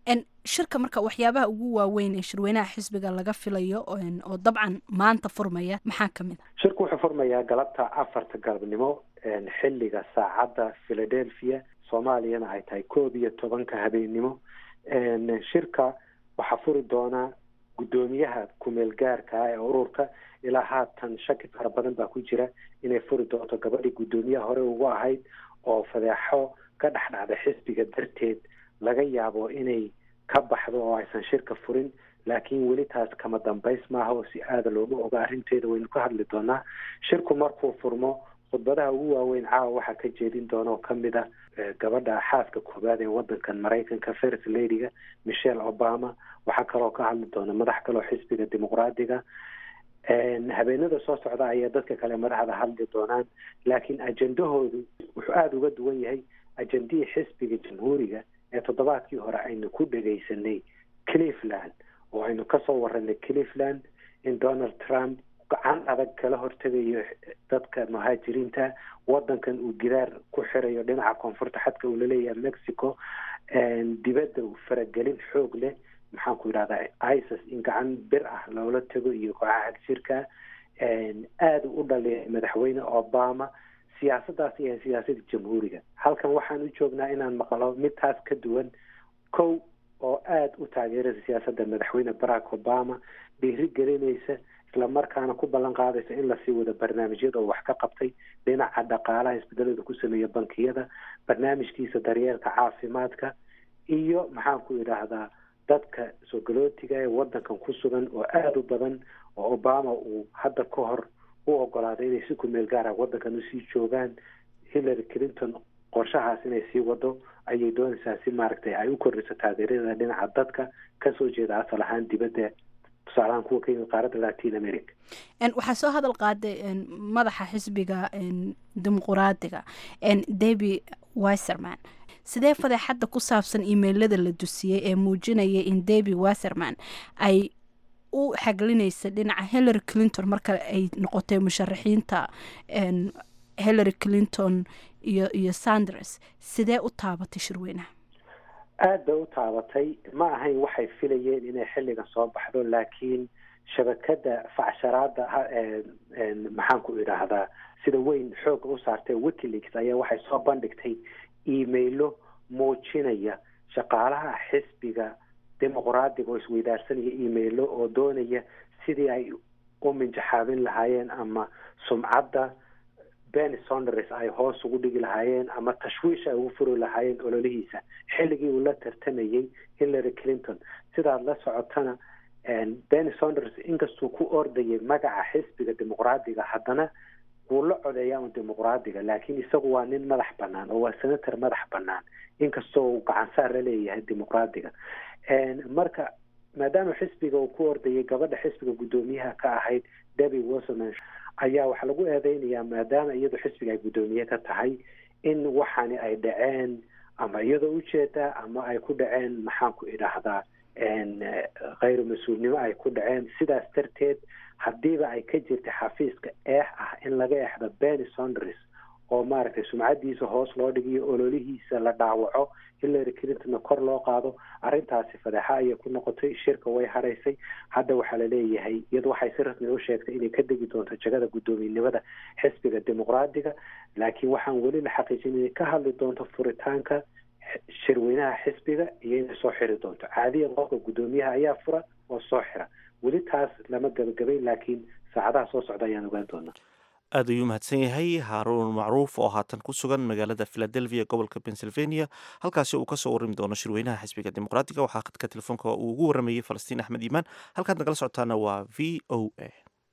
shirka marka waxyaabaha ugu waaweyn ee shirweynaha xisbiga laga filayo oo dabcan maanta furmaya maxaa ka mid a shirku wuxuu furmayaa galabta afarta galabnimo xilliga saacadda philadelphia soomaaliyana ay tahay koob iyo tobanka habeennimo shirka waxaa furi doonaa guddoomiyaha kumeel gaarka ah ee ururka ilaa haatan shaki fara badan baa ku jira inay furi doonto gabadhii guddoomiyaha hore ugu ahayd oo fadeexo ka dhex dhacda xisbiga darteed laga yaabo inay ka baxdo oo aysan shirka furin laakiin weli taas kama dambays maaha oo si aada looga oga arrinteeda waynu ka hadli doonaa shirku markuu furmo khudbadaha ugu waaweyn caawa waxaa ka jeedin doona oo kamid ah gabadha xaaska koobaad ee wadankan maraykanka first ladyga michelle obama waxaa kaloo ka hadli doona madax kaloo xisbiga dimuqraadiga habeenada soo socda ayaa dadka kale madaxda hadli doonaan laakiin ajendahoodu wuxuu aada uga duwan yahay ajendihii xisbiga jamhuuriga ee toddobaadkii hore aynu ku dhegaysanay cleveland oo aynu kasoo waranay cleveland in donald trump gacan adag kala hortegayo dadka muhaajiriinta wadankan uu gidaar ku xirayo dhinaca koonfurta xadka uu laleeyahay mexico dibadda uu faragelin xoog leh maxaan ku yidhahdaa isis in gacan bir ah loola tago iyo kooxaha xagjirka aada u dhaliya madaxweyne obama siyaasaddaas iyo siyaasadda jamhuuriga halkan waxaan u joognaa inaan maqlo mid taas ka duwan kow oo aada u taageeraysa siyaasadda madaxweyne barack obama dhiiri gelinaysa islamarkaana ku ballan qaadaysa in lasii wado barnaamijyada oo wax ka qabtay dhinaca dhaqaalaha isbedelada ku sameeya bankiyada barnaamijkiisa daryeelka caafimaadka iyo maxaan ku idhaahdaa dadka soogolootiga ee wadankan ku sugan oo aada u badan oo obama uu hadda ka hor u ogolaaday inay si kumeel gaara wadankan usii joogaan hillary clinton qorshahaas inay sii wado ayay doonaysaa si maaragtay ay u kordhiso taageerada dhinaca dadka kasoo jeeda asal ahaan dibadda tusaalahaan kuwa ka yimid qaaradda latin america waxaa soo hadal qaaday madaxa xisbiga dimuquraadiga debi wiserman sidee fadeexadda ku saabsan imailada la dusiyey ee muujinaya in debi wiserman ay u xaglinaysa dhinaca hillary clinton marka ay noqotay musharaxiinta hillary clinton iyo iyo sanders sidee u taabatay shirweynaha aada bay u taabatay ma ahayn waxay filayeen inay xilligan soo baxdo laakiin shabakada facsharaada maxaan ku idhaahdaa sida weyn xooga u saartay wikileaks ayaa waxay soo bandhigtay emailo muujinaya shaqaalaha xisbiga dimuqraadiga oo isweydaarsanaya emailo oo doonaya sidii ay u minjaxaabin lahaayeen ama sumcadda ben sonders ay hoos ugu dhigi lahaayeen ama tashwiish ay ugu furi lahaayeen ololihiisa xilligii uu la tartamayey hillary clinton sidaad la socotana ben sonders inkastuu ku ordayay magaca xisbiga dimuqraadiga haddana wuu la codeeyaa un dimuqraadiga laakiin isagu waa nin madax banaan oo waa senator madax banaan inkastoo uu gacansaar la leeyahay dimuqraadiga marka maadaama xisbiga uu ku ordayay gabadha xisbiga guddoomiyaha ka ahayd debi wilson ayaa waxaa lagu eedeynayaa maadaama iyadu xisbiga ay guddoomiye ka tahay in waxaani ay dhaceen ama iyadoo ujeedaa ama ay ku dhaceen maxaan ku idhaahdaa khayru mas-uulnimo ay ku dhaceen sidaas darteed haddiiba ay ka jirta xafiiska eex ah in laga exdo benny sonders oo maaragtay sumcadiisa hoos loo dhigiyo ololihiisa la dhaawaco hillary clintonna kor loo qaado arrintaasi fadeexa ayay ku noqotay shirka way haraysay hadda waxaa laleeyahay iyadu waxay si rasmi u sheegtay inay ka degi doonto jagada guddoomiyenimada xisbiga dimuqraadiga laakiin waxaan weli la xaqiijin inay ka hadli doonto furitaanka shirweynaha xisbiga iyo inay soo xiri doonto caadiyan qofka guddoomiyaha ayaa fura oo soo xira weli taas lama gabagabay laakiin saacadaha soo socda ayaan ogaan doonaa aad ayuu mahadsan yahay haaruun macruuf oo haatan ku sugan magaalada philadelphia gobolka pennsylvania halkaasi uu kasoo warrami doono shirweynaha xisbiga dimuqraatiga waxaa khadka telefoonka uu ugu waramayey falastiin axmed iimaan halkaad nagala socotaana waa v o a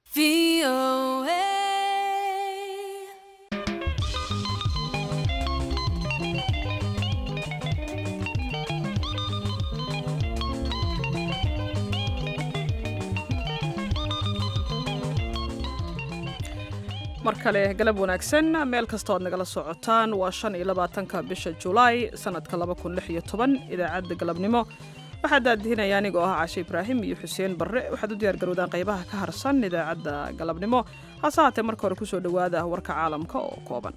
mar kale galab wanaagsan meel kastoo aad nagala socotaan waa shan iyo labaatanka bisha julaay sanadka laba kun lix iyo toban idaacadda galabnimo waxaa daadihinaya anigoo ah cashe ibraahim iyo xuseen barre waxaad u diyaar garowdaan qaybaha ka harsan idaacadda galabnimo hase haatee marka hore kusoo dhowaada warka caalamka oo kooban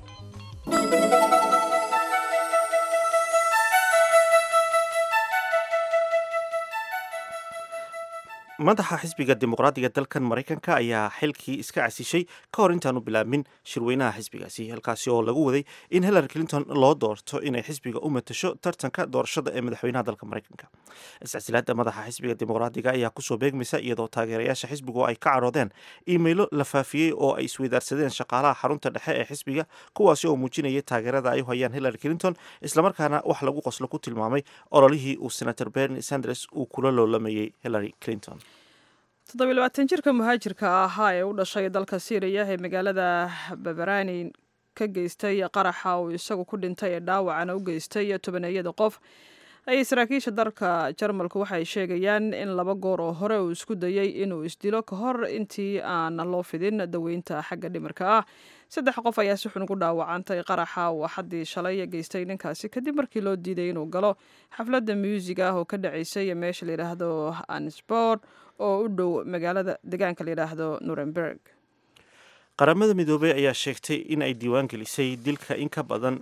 madaxa xisbiga dimuqraadiga dalkan maraykanka ayaa xilkii iska casishay ka hor intaanu bilaabmin shirweynaha xisbigaasi halkaasi oo lagu waday in hillary clinton loo doorto inay xisbiga u matasho tartanka doorashada ee madaxweynaha dalka maraykanka iscasilaada madaxa xisbiga dimuqraadiga ayaa kusoo beegmaysa iyadoo taageerayaasha xisbigu ay ka caroodeen iimaylo la faafiyey oo ay isweydaarsadeen shaqaalaha xarunta dhexe ee xisbiga kuwaasi oo muujinaya taageerada ay u hayaan hillary clinton islamarkaana wax lagu qoslo ku tilmaamay ololihii uu senator bernie sanders uu kula loolamayey hillary clinton toddobiy labaatan jirka muhaajirka ahaa ee u dhashay dalka syriya ee magaalada babarani ka geystay qaraxa uu isagu ku dhintay ee dhaawacana u geystay tobaneeyada qof ayay saraakiisha dalka jarmalku waxay sheegayaan in laba goor oo hore uu isku dayey inuu isdilo ka hor intii aan loo fidin daweynta xagga dhimirka ah saddex qof ayaa si xun ugu dhaawacantay qaraxa uu axaddii shalay geystay ninkaasi kadib markii loo diiday inuu galo xafladda muusig ah oo ka dhacaysay meesha layidhaahdo ansport oo u dhow magaalada deegaanka layidhaahdo nuremberg qaramada midoobey ayaa sheegtay in ay diiwaan gelisay dilka in ka badan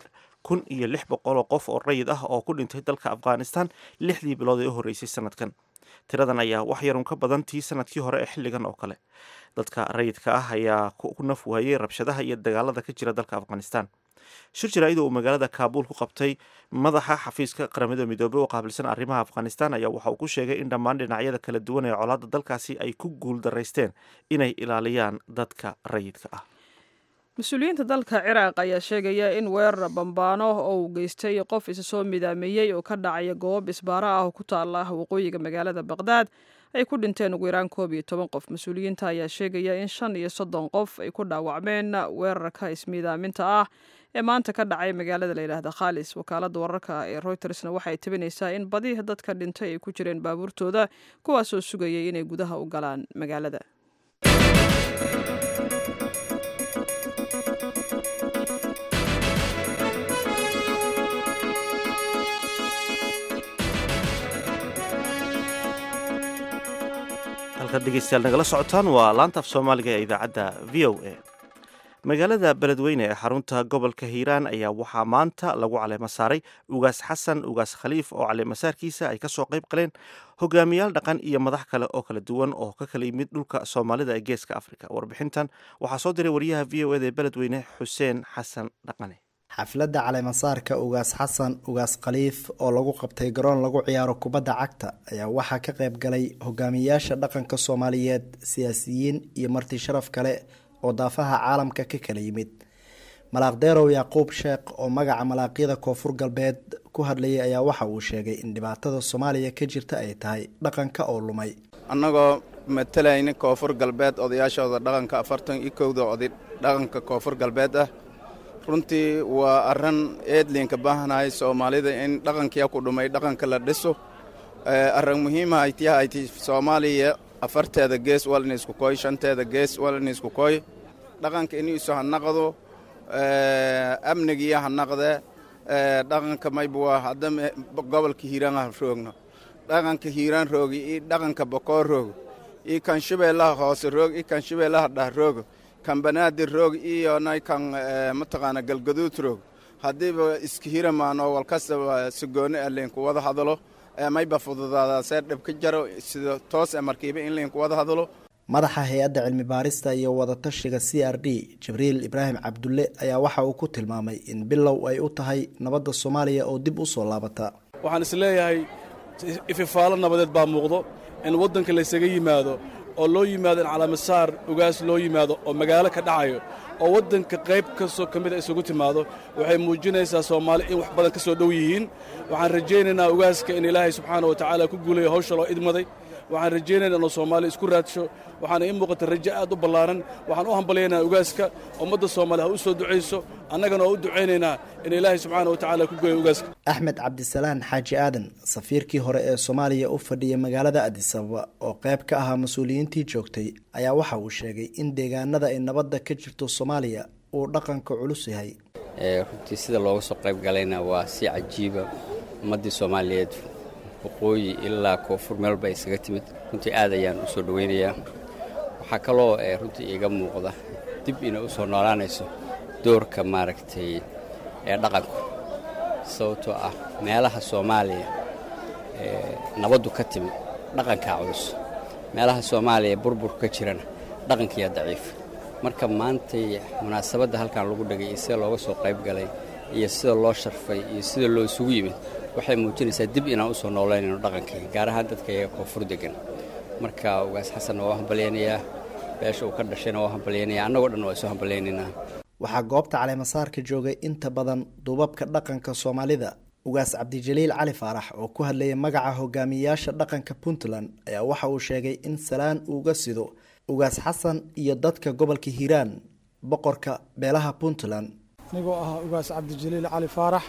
kun iyo lix boqol oo qof oo rayid ah oo ku dhintay dalka afghanistan lixdii bilood ee u horreysay sanadkan tiradan ayaa wax yarun ka badan tii sanadkii hore ee xilligan oo kale dadka rayidka ah ayaa ku naf waayey rabshadaha iyo dagaalada ka jira dalka afghanistan shir jaraa'id uu magaalada kaabuul ku qabtay madaxa xafiiska qaramada midoobey oo qaabilsan arrimaha afghanistan ayaa waxa uu ku sheegay in dhammaan dhinacyada kala duwan ee colaadda dalkaasi ay ku guuldaraysteen inay ilaaliyaan dadka rayidka ah mas-uuliyiinta dalka ciraaq ayaa sheegaya in weerar bambaano oo uu geystay qof isa soo midaameeyey oo ka dhacaya goob isbaaro ah oo ku taala waqooyiga magaalada baqdaad ay ku dhinteen ugu yaraan koob iyo toban qof mas-uuliyiinta ayaa sheegaya in shan iyo soddon qof ay ku dhaawacmeen weerarka ismiidaaminta ah ee maanta ka dhacay magaalada la yidhaahda khaalis wakaaladda wararka ee reutersna waxay tabinaysaa in badi dadka dhintay ay ku jireen baabuurtooda kuwaasoo sugayay inay gudaha u galaan magaalada halkaad dhegeystayaal nagala socotaan waa laanta af soomaaliga ee idaacadda v o a magaalada beledweyne ee xarunta gobolka hiiraan ayaa waxaa maanta lagu caleemo saaray ugaas xasan ugaas khaliif oo caleemasaarkiisa ay kasoo qayb galeen hogaamiyaal dhaqan iyo madax kale oo kala duwan oo ka kala yimid dhulka soomaalida ee geeska afrika warbixintan waxaa soo diray wariyaha v o eda ee beledweyne xuseen xasan dhaqane xafladda caleemasaarka ugaas xasan ugaas khaliif oo lagu qabtay garoon lagu ciyaaro kubadda cagta ayaa waxaa ka qayb galay hogaamiyaasha dhaqanka soomaaliyeed siyaasiyiin iyo marti sharaf kale oo daafaha caalamka ka kala yimid malaaqdeerow yacquub sheekh oo magaca malaaqyada koonfur galbeed ku hadlayay ayaa waxa uu sheegay in dhibaatada soomaaliya ka jirta ay tahay dhaqanka oo lumay annagoo matalayna koonfur galbeed odayaashooda dhaqanka afartan iyo kowda oday dhaqanka koonfur galbeed ah runtii waa arran eedliinka baahanahay soomaalida in dhaqankia ku dhumay dhaqanka la dhiso arran muhiima aytiha ayti soomaaliya afarteeda gees walina isku koy shanteeda gees walina isku koy dhaqanka iniisu ha naqdo amnigiya ha naqde dhaqanka maybuwa hadda gobolka hiiraan ha roogno dhaqanka hiiraan roogi iyo dhaqanka bokoor roog iyo kan shabeellaha hoose roog iyo kan shabeellaha dhah roogo kan banaadir roog iyo nay kan mataqaana galgaduud roog haddiiba iska hiramaan oo walkastaba sigooni ah liinku wada hadalo mayba fududaada see dhib ka jaro sida toos e markiiba in liinku wada hadalo madaxa hay-adda cilmi baarista iyo wadatashiga c r d jibriil ibraahim cabdulle ayaa waxa uu ku tilmaamay in bilow ay u tahay nabadda soomaaliya oo dib u soo laabata waxaan is leeyahay ififaalo nabadeed baa muuqdo in waddanka laysaga yimaado oo loo yimaado in calaamasaar ugaas loo yimaado oo magaalo ka dhacayo oo waddanka qayb kastoo ka mid a isugu timaado waxay muujinaysaa soomaali in wax badan ka soo dhow yihiin waxaan rajaynaynaa ugaaska in ilaahay subxaana wa tacaala ku guulayo hawsha loo idmaday waxaan rajaynaynaa inuu soomaali isku raadsho waxaana ii muuqata rajo aad u ballaaran waxaan u hambalyaynaa ugaaska ummadda soomaali ha u soo ducayso annagana oo u ducaynaynaa in ilaahay subxaana wa tacaala ku gooyo ugaaska axmed cabdisalaan xaaji aadan safiirkii hore ee soomaaliya u fadhiyay magaalada adisababa oo qayb ka ahaa mas-uuliyiintii joogtay ayaa waxa uu sheegay in deegaanada ay nabadda ka jirto soomaaliya uu dhaqanka culus yahay runtii sida looga soo qayb galayna waa si cajiiba ummaddii soomaaliyeed waqooyi ilaa koonfur meelba ay isaga timid runtii aad ayaan u soo dhowaynayaa waxaa kaloo runtii iiga muuqda dib inay u soo noolaanayso doorka maaragtay ee dhaqanku sababtoo ah meelaha soomaaliya nabaddu ka timid dhaqankaa culus meelaha soomaaliya burburku ka jirana dhaqankiyaa daciif marka maantay munaasabadda halkan lagu dhegay iyo sida looga soo qayb galay iyo sida loo sharfay iyo sida loo isugu yimid waxay muujinaysaa dib inaan u soo noolaynayno dhaqankii gaar ahaan dadka iyaga koonfur degan marka ugaas xasanna waa hambalyaynayaa beesha uu ka dhashayna waa hambalyaynaya annagoo dhan waa isu hambalyaynaynaa waxaa goobta caleemasaarka joogay inta badan duubabka dhaqanka soomaalida ugaas cabdijaliil cali faarax oo ku hadlayay magaca hogaamiyayaasha dhaqanka puntland ayaa waxa uu sheegay in salaan uuga sido ugaas xasan iyo dadka gobolka hiiraan boqorka beelaha puntland anigoo ah ugaas cabdijaliil cali faarax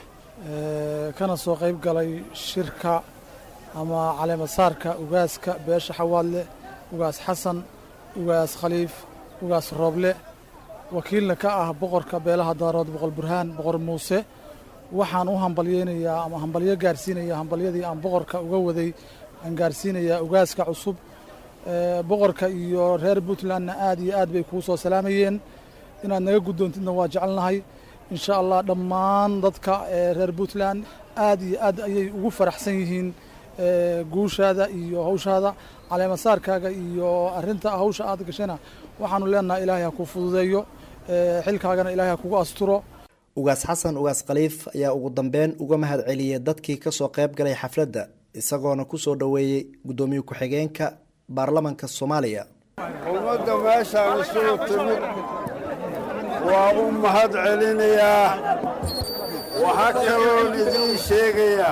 kana soo qayb galay shirka ama caleemasaarka ugaaska beesha xawaadle ugaas xasan ugaas khaliif ugaas rooble wakiilna ka ah boqorka beelaha daarood boqor burhaan boqor muuse waxaan u hambalyeynayaa ama hambalyo gaarsiinaya hambalyadii aan boqorka uga waday aan gaarsiinayaa ugaaska cusub boqorka iyo reer puntlandna aad iyo aad bay kuu soo salaamayeen inaad naga guddoontidna waa jecelnahay insha allah dhammaan dadka reer puntland aad iyo aad ayay ugu faraxsan yihiin guushaada iyo hawshaada caleemasaarkaaga iyo arinta hawsha aad gashayna waxaanu leenahay ilaahay ha ku fududeeyo xilkaagana ilaahay ha kugu asturo ugaas xasan ugaas khaliif ayaa ugu dambeyn uga mahad celiyey dadkii kasoo qayb galay xafladda isagoona kusoo dhoweeyey guddoomiye ku-xigeenka baarlamanka soomaaliya ummadda meeshaan isugu timid waa u mahad celinayaa waxaa kaloon idiin sheegayaa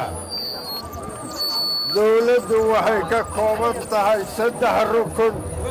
dawladdu waxay ka kooban tahay saddex rukun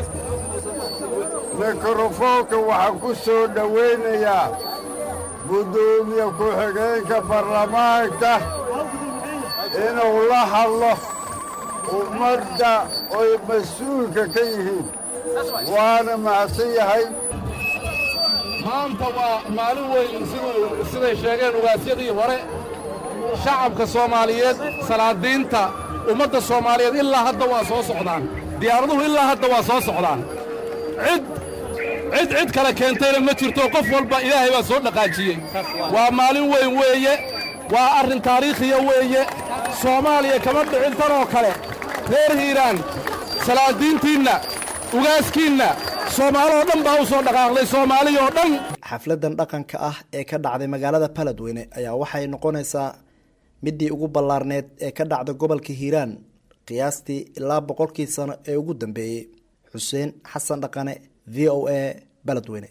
mikrofoonka waxaan ku soo dhowaynayaa guddoomiye ku-xigeenka baarlamaanka inuu la hadlo ummadda oy mas-uulka ka yihiin waana mahadsan yahay maanta waa maalin weyn siday sheegeen ugaasyadii hore shacabka soomaaliyeed salaadiinta ummadda soomaaliyeed ilaa hadda waa soo socdaan diyaaraduhu ilaa hadda waa soo socdaan cid cid cid kale keentayna ma jirto qof walba ilaahay baa soo dhaqaajiyey waa maalin weyn weeye waa arrin taariikhiya weeye soomaaliya kama dhicin tanoo kale reer hiiraan salaadiintiinna ugaaskiinna soomaaloo dhan baa u soo dhaqaaqday soomaaliyoo dhan xafladan dhaqanka ah ee ka dhacday magaalada baladweyne ayaa waxay noqonaysaa midii ugu ballaarneed ee ka dhacda gobolka hiiraan qiyaastii ilaa boqolkii sano ee ugu dambeeyey xuseen xasan dhaqane v o a baladweyne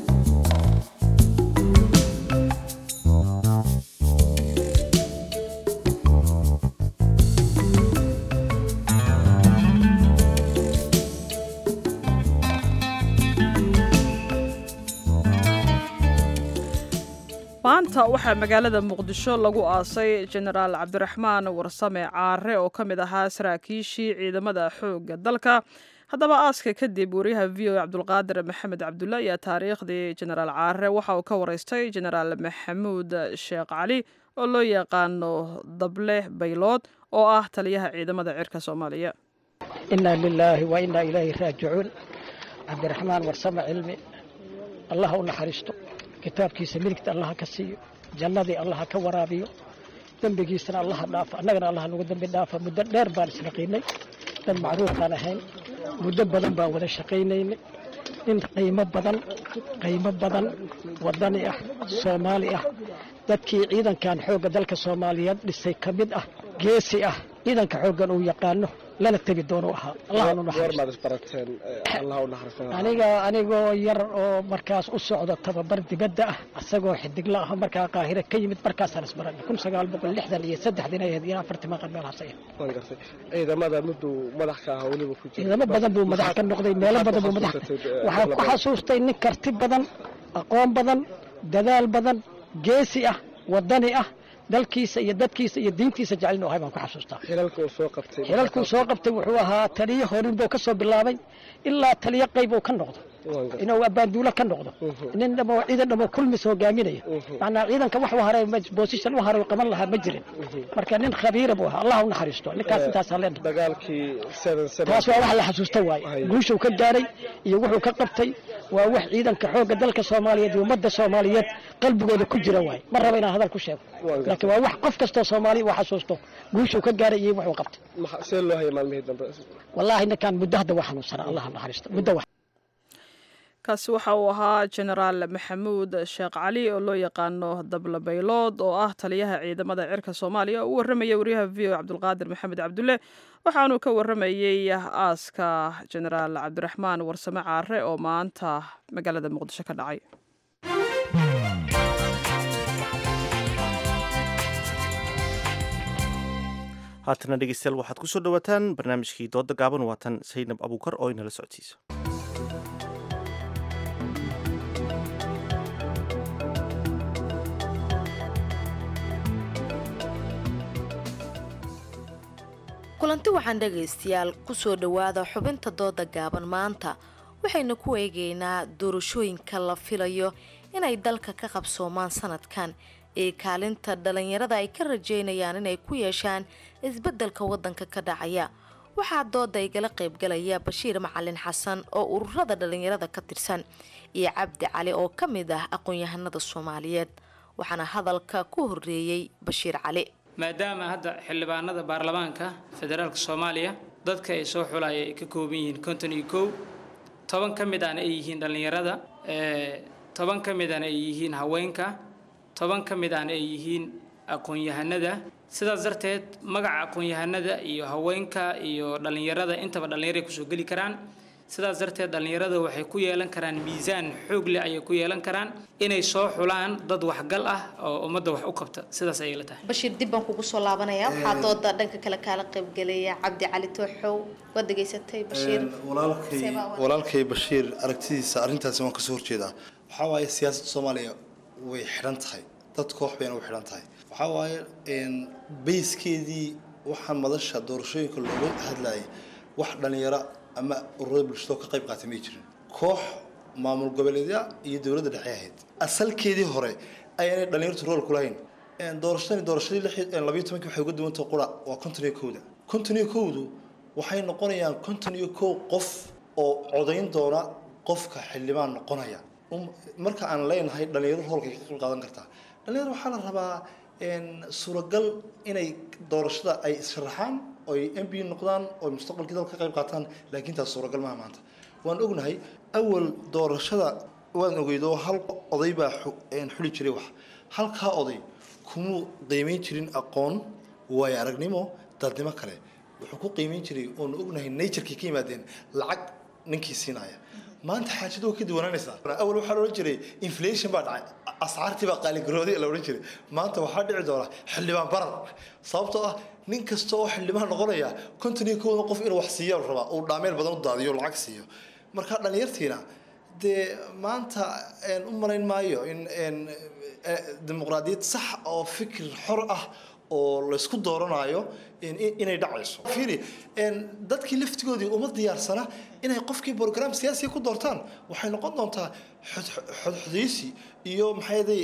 maanta waxaa magaalada muqdisho lagu aasay jenaraal cabdiraxmaan warsame caare oo ka mid ahaa saraakiishii ciidamada xoogga dalka haddaba aaska kadib wariyaha v o cabdulqaadir maxamed cabdulla ayaa taariikhdii jenaraal caare waxa uu ka wareystay jenaraal maxamuud sheekh cali oo loo yaqaano dable baylood oo ah taliyaha ciidamada cirka soomaaliya inaa lilaahi wa inaa ilaahi raajicuun cabdiraxmaan warsame cilmi allah u naxariisto kitaabkiisa midigta allaha ka siiyo jannadii allaha ka waraabiyo dembigiisana allaha dhaafo annagana allaha nagu dembi dhaafa muddo dheer baan isnaqiinay dad macruuf baan ahayn muddo badan baan wada shaqaynaynay nin qiimo badan qiimo badan waddani ah soomaali ah dadkii ciidankan xoogga dalka soomaaliyeed dhisay ka mid ah geesi ah ciidanka xooggan uu yaqaano lana tegi doono ahaa allahanu aniga anigoo yar oo markaas u socdo tababar dibadda ah asagoo xidigla ah markaa qaahire ka yimid markaasaan isbaranay kun sagaal boqol lixdan iyo saddexdin ay ahayd iyo afartii maqan meel hasaya ciidamada miduu madax ka ahaa weliba ku jira ciidamo badan buu madax ka noqday meelo badan buu madax waxaan ku xasuustay nin karti badan aqoon badan dadaal badan geesi ah waddani ah dalkiisa iyo dadkiisa iyo diintiisa jecelin ahay baan ku xasuustaa xilalka uu soo qabtay xilalkuu soo qabtay wuxuu ahaa taliyo horin buu ka soo bilaabay ilaa taliyo qayb uu ka noqdo inuu abaanduulo ka noqdo nin dhamo ciidan dhamo kulmis hogaaminaya macnaa ciidanka wax u haray position u haray qaban lahaa ma jirin marka nin khabiira buu ahaa allah u naxariisto ninkaas intaas haleen dagaalkii taas waa wax la xasuusta waaye guushuu ka gaaray iyo wuxuu ka qabtay waa wax ciidanka xoogga dalka soomaaliyeed iyo ummadda soomaaliyeed qalbigooda ku jira waaye ma raba inaan hadal ku sheego laakiin waa wax qof kastoo soomaaliya uu xasuusto guushuu ka gaaray iyo wuxuu qabtay see loo hayay maalmihii dambe wallaahi ninkaan muddo hadda waa xanuunsanaa allah naxariisto muddo wax kaasi waxa uu ahaa jenaraal maxamuud sheekh cali oo loo yaqaano dable baylood oo ah taliyaha ciidamada cirka soomaaliya oo u warramaya wariyaha v o cabdulqaadir maxamed cabdulle waxaanuu ka warramayey aaska jenaraal cabdiraxmaan warsame caare oo maanta magaalada muqdisho ka dhacay haatana dhegeystayaal waxaad ku soo dhowaataan barnaamijkii dooda gaaban waatan saynab abuukar oo inala socodsiisa kulanti waxaan dhegaystayaal kusoo dhowaada xubinta dooda gaaban maanta waxaynu ku eegaynaa doorashooyinka la filayo inay dalka ka qabsoomaan sanadkan ee kaalinta dhalinyarada ay ka rajeynayaan inay ku yeeshaan isbeddelka waddanka ka dhacaya waxaa dooda igala qaybgalaya bashiir macalin xasan oo ururada dhalinyarada ka tirsan iyo cabdi cali oo ka mid ah aqoon-yahanada soomaaliyeed waxaana hadalka ku horeeyey bashiir cali maadaama hadda xildhibaanada baarlamaanka federaalka soomaaliya dadka ay soo xulaya ay ka kooban yihiin konton iyo kow toban ka mid ahna ay yihiin dhallinyarada toban ka mid ahna ay yihiin haweenka toban ka mid ahna ay yihiin aqoon-yahanada sidaas darteed magaca aqoon-yahanada iyo haweenka iyo dhallinyarada intaba dhallinyaray kusoo geli karaan sidaas darteed dhallinyarada waxay ku yeelan karaan miisaan xoog leh ayay ku yeelan karaan inay soo xulaan dad waxgal ah oo ummadda wax u qabta sidaas ayay la tahay bashiir dib baan kugu soo laabanaya waxaa dooda dhanka kale kaala qaybgelaya cabdi cali tooxow waad degeysatay bashiir walaalkay walaalkay bashiir aragtidiisa arrintaasi waan kasoo horjeedaa waxaa waaye siyaasadda soomaaliya way xidhan tahay dad koox bayna u xidhan tahay waxaa waaye bayskeedii waxaa madasha doorashooyinka looga hadlayay wax dhallinyaro ama ururada bulshado ka qayb qaatay may jirin koox maamul goboleedya iyo dowladda dhexe ahayd asalkeedii hore ayaanay dhallinyartu rool ku lahayn doorashadani doorashadii labayo tobankii waxay uga duwantay qura waa konton iyo kowda konton iyo kowdu waxay noqonayaan konton iyo kow qof oo codayn doona qofka xildhibaan noqonaya marka aan leenahay dhallinyaro roolkay ka qayb qaadan kartaa dhallinyaro waxaa la rabaa suuragal inay doorashada ay issharaxaan oy m b noqdaan oo mustaqbalkii dalka ka qayb qaataan laakiin taas suuragal maaha maanta waan ognahay awal doorashada waan ogeydo hal oday baa xuli jiray wax halkaa oday kumuu qiimeyn jirin aqoon waayo aragnimo dadnimo kale wuxuu ku qiimeyn jiray oonu ognahay naturkii ka yimaadeen lacag ninkii siinaya maanta xaajadu way ka duwanaanaysaa awal waxaa la odhan jiray inflation baa dhacay ascaartii baa qaaligarooday la odhan jiray maanta waxaa dhici doona xildhibaan barar sababtoo ah nin kasta oo xildhibaan noqonaya konton iyo kowda qof inuu wax siiya la rabaa uu dhaameel badan u daadiyo lacag siiyo marka dhallinyartiina dee maanta u malayn maayo in dimuqraadiyad sax oo fikir xor ah oo laysku dooranayo inay dhacayso fiiri dadkii laftigoodii uma diyaarsana inay qofkii program siyaasiga ku doortaan waxay noqon doontaa xodxodaysi iyo maxayday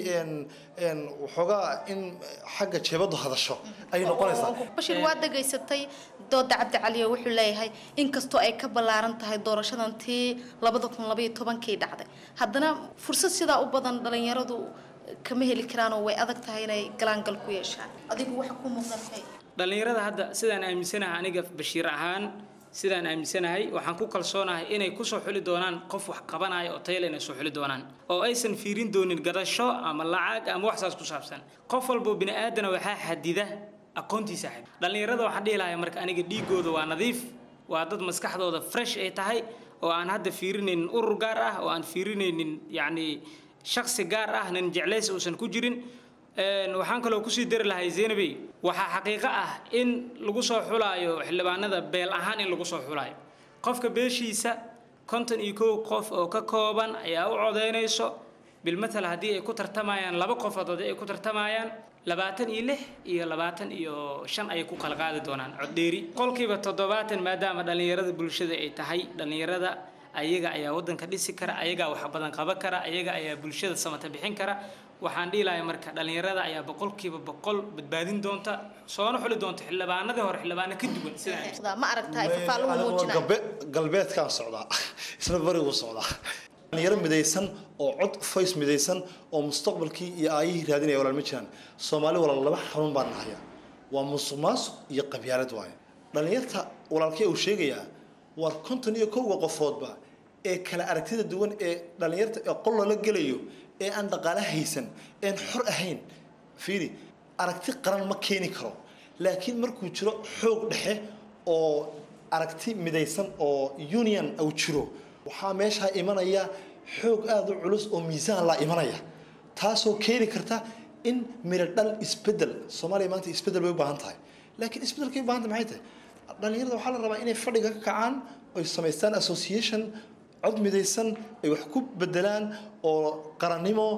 waxoogaa in xagga jeebadu hadasho ay noqonaysaa bashiir waa degaysatay dooda cabdi caliyo wuxuu leeyahay inkastoo ay ka ballaaran tahay doorashadan tii labada kun labaiyo tobankii dhacday haddana fursad sidaa u badan dhalinyaradu kama heli karaanoo way adag tahay inay galaangal ku yeeshaan adigu waxa ku muuqdatay dhallinyarada hadda sidaan aaminsanahay aniga bashiir ahaan sidaan aaminsanahay waxaan ku kalsoonahay inay kusoo xuli doonaan qof wax qabanaya oo tayale inay soo xuli doonaan oo aysan fiirin doonin gadasho ama lacag ama wax saas ku saabsan qof walbo bini aadana waxaa xadida aqoontiisa xadid dhallinyarada waxaan dhihi lahaa marka aniga dhiigooda waa nadiif waa dad maskaxdooda fresh ay tahay oo aan hadda fiirinaynin urur gaar ah oo aan fiirinaynin yacni shaksi gaar ah nin jeclays uusan ku jirin waxaan kaloo kusii dari lahay zaynabey waxaa xaqiiqo ah in lagu soo xulaayo xildhibaanada beel ahaan in lagu soo xulaayo qofka beeshiisa konton iyo kow qof oo ka kooban ayaa u codaynayso bilmatal haddii ay ku tartamayaan laba qofood haddii ay ku tartamayaan labaatan iyo lix iyo labaatan iyo shan ayay ku kala qaadi doonaan coddheeri qolkiiba toddobaatan maadaama dhallinyarada bulshada ay tahay dhallinyarada ayaga ayaa waddanka dhisi kara ayagaa wax badan qaban kara ayaga ayaa bulshada samata bixin kara waxaan dhihi lahay marka dhallinyarada ayaa boqolkiiba boqol badbaadin doonta soona xuli doonta xildhibaanadii hore xildhibaano ka duwan sida ma aragtaa ifaaluhu muujinaya galbeedkaan socdaa isna barigu socdaa dhalinyaro midaysan oo cod fays midaysan oo mustaqbalkii iyo aayihii raadinaya walaal ma jiraan soomaali walaal laba xarun baan nahaya waa musuq maasuq iyo qabyaalad waaye dhalinyarta walaalkee uu sheegayaa war konton iyo kowga qofoodba ee kala aragtida duwan ee dhalinyarta ee qol lala gelayo ee aan dhaqaale haysan een xor ahayn fiiri aragti qaran ma keeni karo laakiin markuu jiro xoog dhexe oo aragti midaysan oo union uu jiro waxaa meeshaa imanaya xoog aada u culus oo miisaan la imanaya taasoo keeni karta in miro dhal isbedel soomaaliya maanta isbedel bay u baahan tahay laakiin isbedelkay u baahan tahay maxay tahay dhalinyarada waxaa la rabaa inay fadhiga ka kacaan oy samaystaan association cod midaysan ay wax ku bedelaan oo qarannimo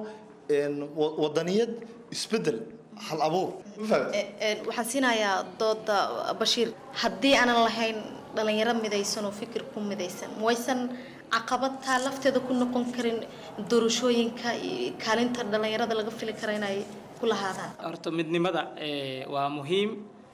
wadaniyad isbedel hal abuur waxaan siinayaa dooda bashiir haddii aanan lahayn dhalinyaro midaysan oo fikir ku midaysan waysan caqabad taa lafteeda ku noqon karin doorashooyinka iyo kaalinta dhalinyarada laga fili kara inay ku lahaadaan horta midnimada waa muhiim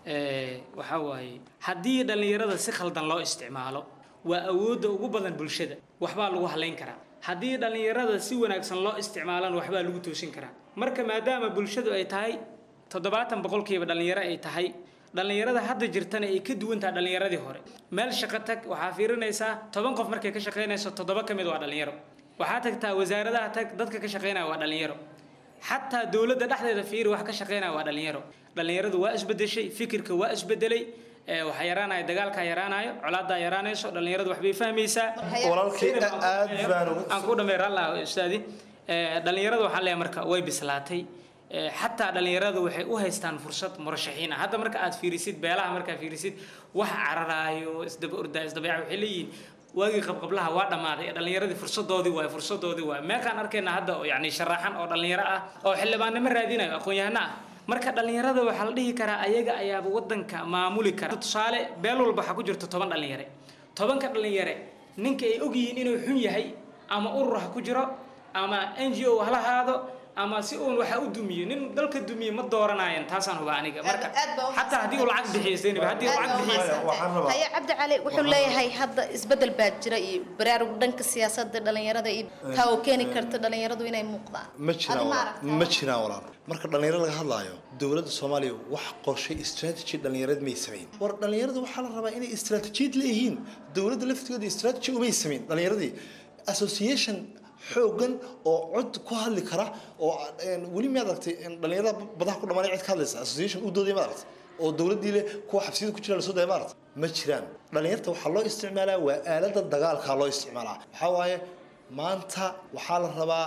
waxaa waaye haddii dhallinyarada si khaldan loo isticmaalo waa awoodda ugu badan bulshada waxbaa lagu halayn karaa haddii dhallinyarada si wanaagsan loo isticmaalana waxbaa lagu toosin karaa marka maadaama bulshadu ay tahay toddobaatan boqolkiiba dhallinyaro ay tahay dhallinyarada hadda jirtana ay ka duwan tahay dhallinyaradii hore meel shaqo tag waxaa fiirinaysaa toban qof markay ka shaqaynayso toddoba ka mid waa dhallinyaro waxaa tagtaa wasaaradaha tag dadka ka shaqaynaya waa dhallinyaro xataa dowladda dhexdeeda fiiri wax ka shaqaynaya waa dhallinyaro dhallinyaradu waa isbedeshay fikirka waa isbedelay waxaa yaraanaya dagaalkaa yaraanayo colaadaa yaraanayso dhallinyaradu waxbay fahmaysaa walaalkay aad baan aan ku dhameey raallah ustaadi dhallinyarada waxaan leeyahay marka way bislaatay xataa dhallinyaradu waxay u haystaan fursad murashaxiin ah hadda marka aad fiirisid beelaha markaa fiirisid wax cararaayo isdaba ordaa isdabayac waxay leeyihiin waagii qabqablaha waa dhammaaday dhallinyaradii fursadoodii waay fursadoodii waay meeqaan arkayna hadda oo yacni sharaxan oo dhallinyaro ah oo xildhibaannimo raadinayo aqoon-yahano ah marka dhallinyarada waxaa la dhihi karaa ayaga ayaaba wadanka maamuli kara tusaale beel walba waxaa ku jirta toban dhallinyare tobanka dhallinyare ninka ay ogyihiin inuu xun yahay ama urur ha ku jiro ama n g o hala haado ama si uun waxa u dumiyo nin dalka dumiye ma dooranayan taasaan huba aniga marka xataa haddii uu lacag bixiyo zaynab haddii uu lacag bixiyo haye cabdi cali wuxuu leeyahay hadda isbedel baa jira iyo baraarug dhanka siyaasadda dhalinyarada iyo taa oo keeni karta dhalinyaradu inay muuqdaan ma jiraan walaal ma jiraan walaal marka dhalinyaro laga hadlaayo dowladda soomaaliya wax qorshay strategy dhalinyarad may samayn war dhalinyarada waxaa la rabaa inay istaraatijiyad leeyihiin dowladda laftigeeda strategy umay samayn dhalinyaradii association xoogan oo cod ku hadli kara oo weli ma aragtay dhalinyarada badaha ku dhamaanay cid ka hadlaysa association u dooday ma aragtay oo dowladdii leh kuwa xabsiyada ku jira lasoo daya ma aragtay ma jiraan dhalinyarta waxaa loo isticmaalaa waa aalada dagaalka loo isticmaalaa waxaa waaye maanta waxaa la rabaa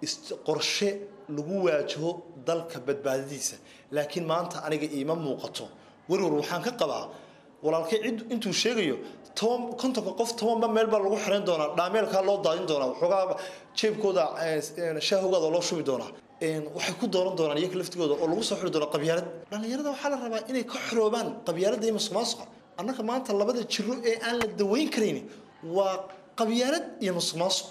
qorshe lagu waajaho dalka badbaadadiisa laakiin maanta aniga iima muuqato warwar waxaan ka qabaa walaalkay cid intuu sheegayo toban kontonka qof tobanba meel baa lagu xiran doonaa dhaameelkaa loo daadin doonaa waxoogaa jeebkooda shaahogooda loo shubi doonaa waxay ku dooran doonaan iyaga laftigooda oo lagu soo xiri doonaa qabyaalad dhallinyarada waxaa la rabaa inay ka xoroobaan qabyaaladda iyo musuqmaasuqa annaga maanta labada jiro ee aan la daweyn karayni waa qabyaalad iyo musuqmaasuq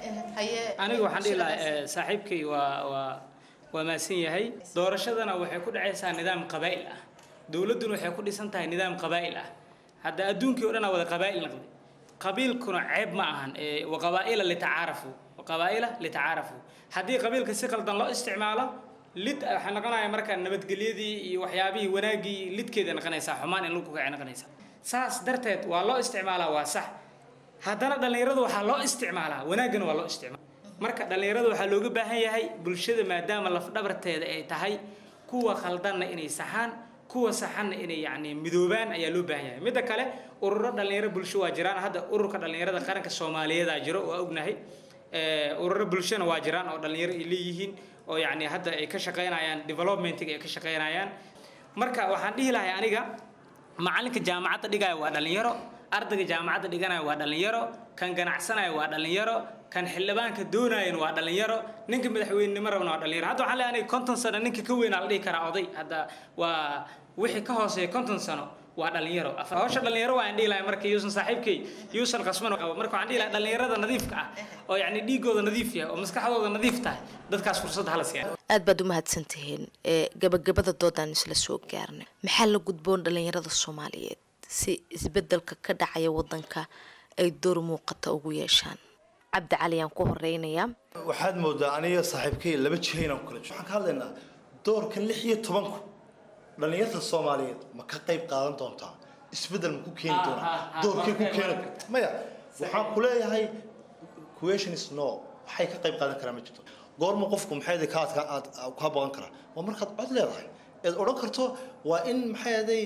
aniga waxaan dhihi lahaa saaxiibkay waa waa waa maasan yahay doorashadana waxay ku dhacaysaa nidaam qabaa'il ah dowladduna waxay ku dhisan tahay nidaam qabaa'il ah hadda adduunkii o dhan aa wada qabaa'il noqday qabiilkuna ceeb ma ahan waqabaa'ila litacaarafu waqabaa'ila litacaarafu haddii qabiilka si qaldan loo isticmaalo lid waxay noqonaya marka nabadgelyadii iyo waxyaabihii wanaaggii lidkeeda noqonaysaa xumaan in lagu kacay noqonaysaa saas darteed waa loo isticmaalaa waa sax haddana dhallinyaradu waxaa loo isticmaalaa wanaaggana waa loo isticmaala marka dhallinyarada waxaa looga baahan yahay bulshada maadaama lafdhabarteeda ay tahay kuwa khaldanna inay saxaan kuwa saxanna inay yacni midoobaan ayaa loo baahan yahay midda kale ururo dhallinyaro bulsho waa jiraan hadda ururka dhallinyarada qaranka soomaaliyeedaa jiro waa ognahay ururo bulshona waa jiraan oo dhallinyaro ay leeyihiin oo yacni hadda ay ka shaqaynayaan developmentiga ay ka shaqaynayaan marka waxaan dhihi lahay aniga macalinka jaamacadda dhigaya waa dhallinyaro ardayga jaamacadda dhiganaya waa dhallinyaro kan ganacsanaya waa dhallinyaro kan xildhibaanka doonayan waa dhallinyaro ninka madaxweynenimo rabna waa dhallinyaro hadda waxaan leeyahay konton sano ninka ka weyn aa la dhihi karaa oday hadda waa wixii ka hooseeya konton sano waa dhallinyaro hawsha dhallinyaro waan dhihi lahay marka yuusan saaxiibkay yuusan qasman qabo marka waxaan dhihi lahay dhallinyarada nadiifka ah oo yacni dhiigooda nadiif yahay oo maskaxdooda nadiif tahay dadkaas fursad hala siiya aad baad u mahadsantihiin gabagabada doodaan isla soo gaarnay maxaa la gudboon dhallinyarada soomaaliyeed si isbedelka ka dhacaya wadanka ay door muuqata ugu yeeshaan cabdi cali aan ku horeynayaa waxaad moodaa aniga saaxiibkay laba jiha inaan ku kala jiro waxaan ka hadlaynaa doorkan lix iyo tobanku dhallinyarta soomaaliyeed ma ka qayb qaadan doontaa isbedel ma ku keeni doonaa doorkay ku keeni maya waxaan ku leeyahay question is no waxay ka qayb qaadan karaa ma jirto goorma qofku maxay ka aad ka boqon karaa waa markaad cod leedahay eed odhan karto waa in maxay aday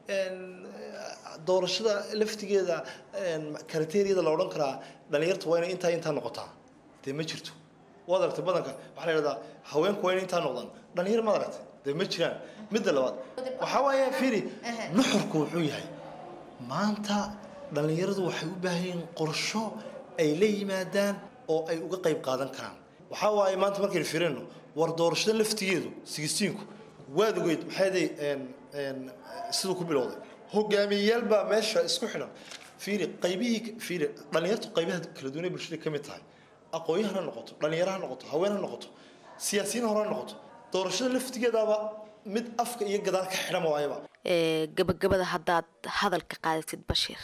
doorashada laftigeeda kriteriyada la odhan karaa dhalinyarta waa inay intaa intaa noqotaa dee ma jirto waad aragtay badanka waxaa la yidhahdaa haweenku waa inay intaa noqdaan dhalinyar maad aragtay dee ma jiraan midda labaad waxaa waaye fiiri nuxurku wuxuu yahay maanta dhalinyaradu waxay u baahan yihiin qorsho ay la yimaadaan oo ay uga qayb qaadan karaan waxaa waaye maanta markaynu fiirino war doorashada laftigeedu sigistiinku waad ogeyd maxay aday siduu ku bilowday hogaamiyeyaal baa meesha isku xidhan fiiri qaybihii fiiri dhalinyartu qaybaha kala duwan ee bulshada ka mid tahay aqoonyahan ha noqoto dhalinyaro ha noqoto haween ha noqoto siyaasiyiin hore ha noqoto doorashada laftigeedaaba mid afka iyo gadaal ka xidhan waayaba gabagabada haddaad hadalka qaadatid bashiir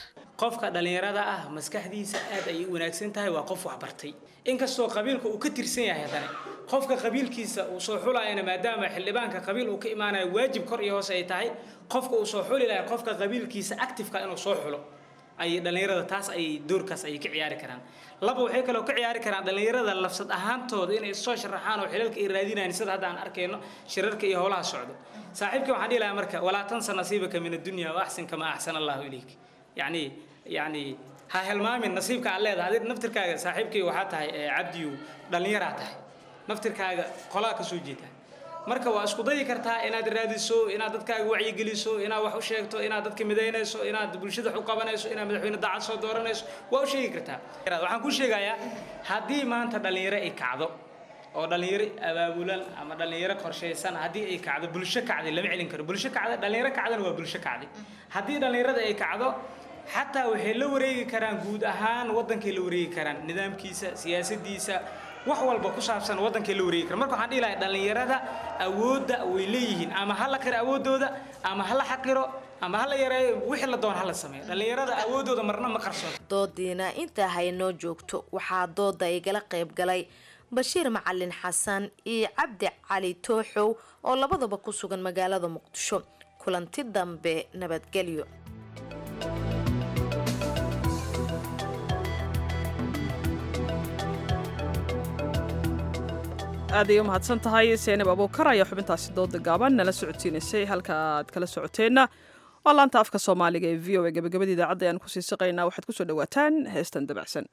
qofka dhallinyarada ah maskaxdiisa aad ayay u wanaagsan tahay waa qof waxbartay inkastoo qabiilka uu ka tirsan yahay haddana qofka qabiilkiisa uu soo xulayana maadaama xildhibaanka qabiil uu ka imaanayo waajib kor iyo hoose ay tahay qofka uu soo xuli lahay qofka qabiilkiisa actifeka inuu soo xulo ayay dhallinyarada taas ayay doorkaas ayay ka ciyaari karaan laba waxay kaloo ka ciyaari karaan dhallinyarada lafsad ahaantooda inay soo sharaxaan oo xilalka ay raadinayaan sida hadda aan arkayno shirarka iyo howlaha socdo saaxiibkii waxaan dhihi lahaa marka walaa tansa nasiibaka min addunya wa axsin kama axsana allahu ilayk yacni yacni ha helmaamin nasiibka aad leedahay adig naftirkaaga saaxiibkii waxaa tahay cabdiyu dhallinyaraa tahay naftirkaaga qolaa ka soo jeeda marka waa isku dayi kartaa inaad raadiso inaad dadkaaga wacyigeliso inaad wax u sheegto inaad dadka midaynayso inaad bulshada wax u qabanayso inaad madaxweyne daacad soo dooranayso waa u sheegi kartaa waxaan ku sheegayaa haddii maanta dhallinyaro ay kacdo oo dhallinyaro abaabulan ama dhallinyaro qorshaysan haddii ay kacdo bulsho kacday lama celin karo bulsho kacda dhallinyaro kacdana waa bulsho kacday haddii dhallinyarada ay kacdo xataa waxay la wareegi karaan guud ahaan waddankay la wareegi karaan nidaamkiisa siyaasadiisa wax walba ku saabsan waddankay la wareegi kara marka waxaan dhihi lahay dhallinyarada awoodda way leeyihiin ama ha la qiro awooddooda ama ha la xaqiro ama ha la yareeyo wixii la doon ha la sameeyo dhallinyarada awooddooda marna ma qarsoon doodiina intaa haynoo joogto waxaa dooda igala qayb galay bashiir macalin xasan iyo cabdi cali tooxow oo labadaba ku sugan magaalada muqdisho kulanti dambe nabadgelyo aad ay u mahadsan tahay seenab abuukar ayaa xubintaasi dooda gaaban nala socodsiinaysay halka aad kala socoteenna waa laanta afka soomaaliga ee v o a gabagabada idaacadda ayaan kusii siqaynaa waxaad kusoo dhawaataan heestan dabacsan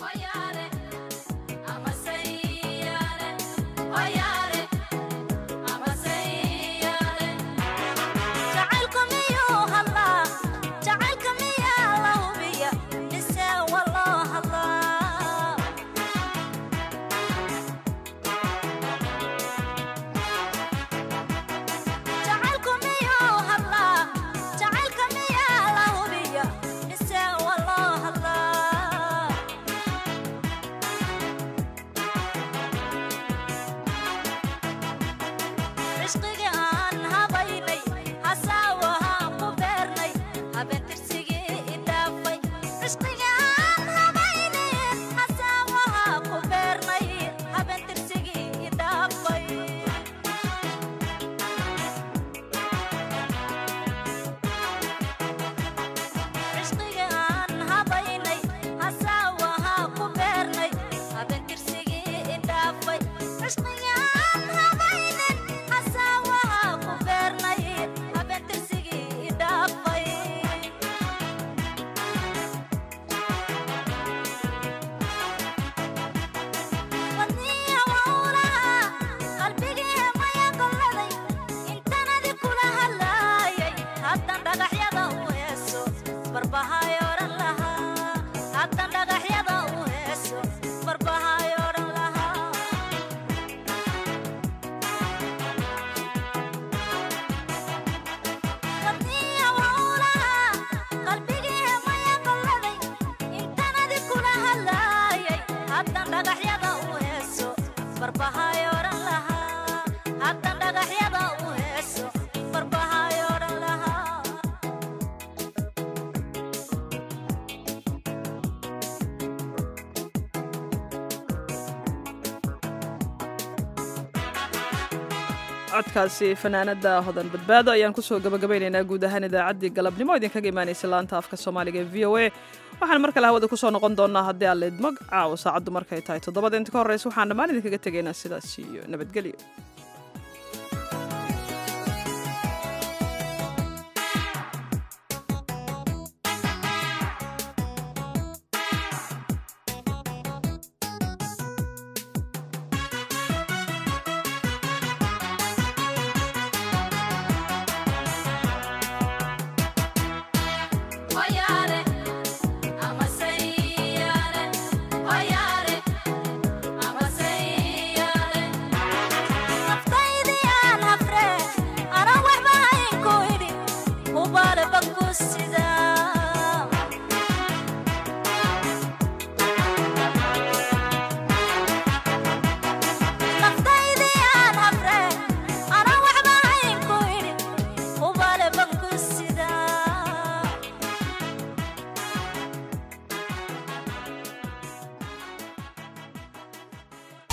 codkaasi fanaanada hodan badbaado ayaan kusoo gabagabaynaynaa guud ahaan idaacaddii galabnimo idinkaga imaanaysa laanta afka soomaaliga ee v o a waxaan mar kale hawada kusoo noqon doonaa haddii aan leedmog caawa saacaddu markay tahay toddobada inta ka horreysa waxaan dhammaan idinkaga tegaynaa sidaas iyo nabadgelyo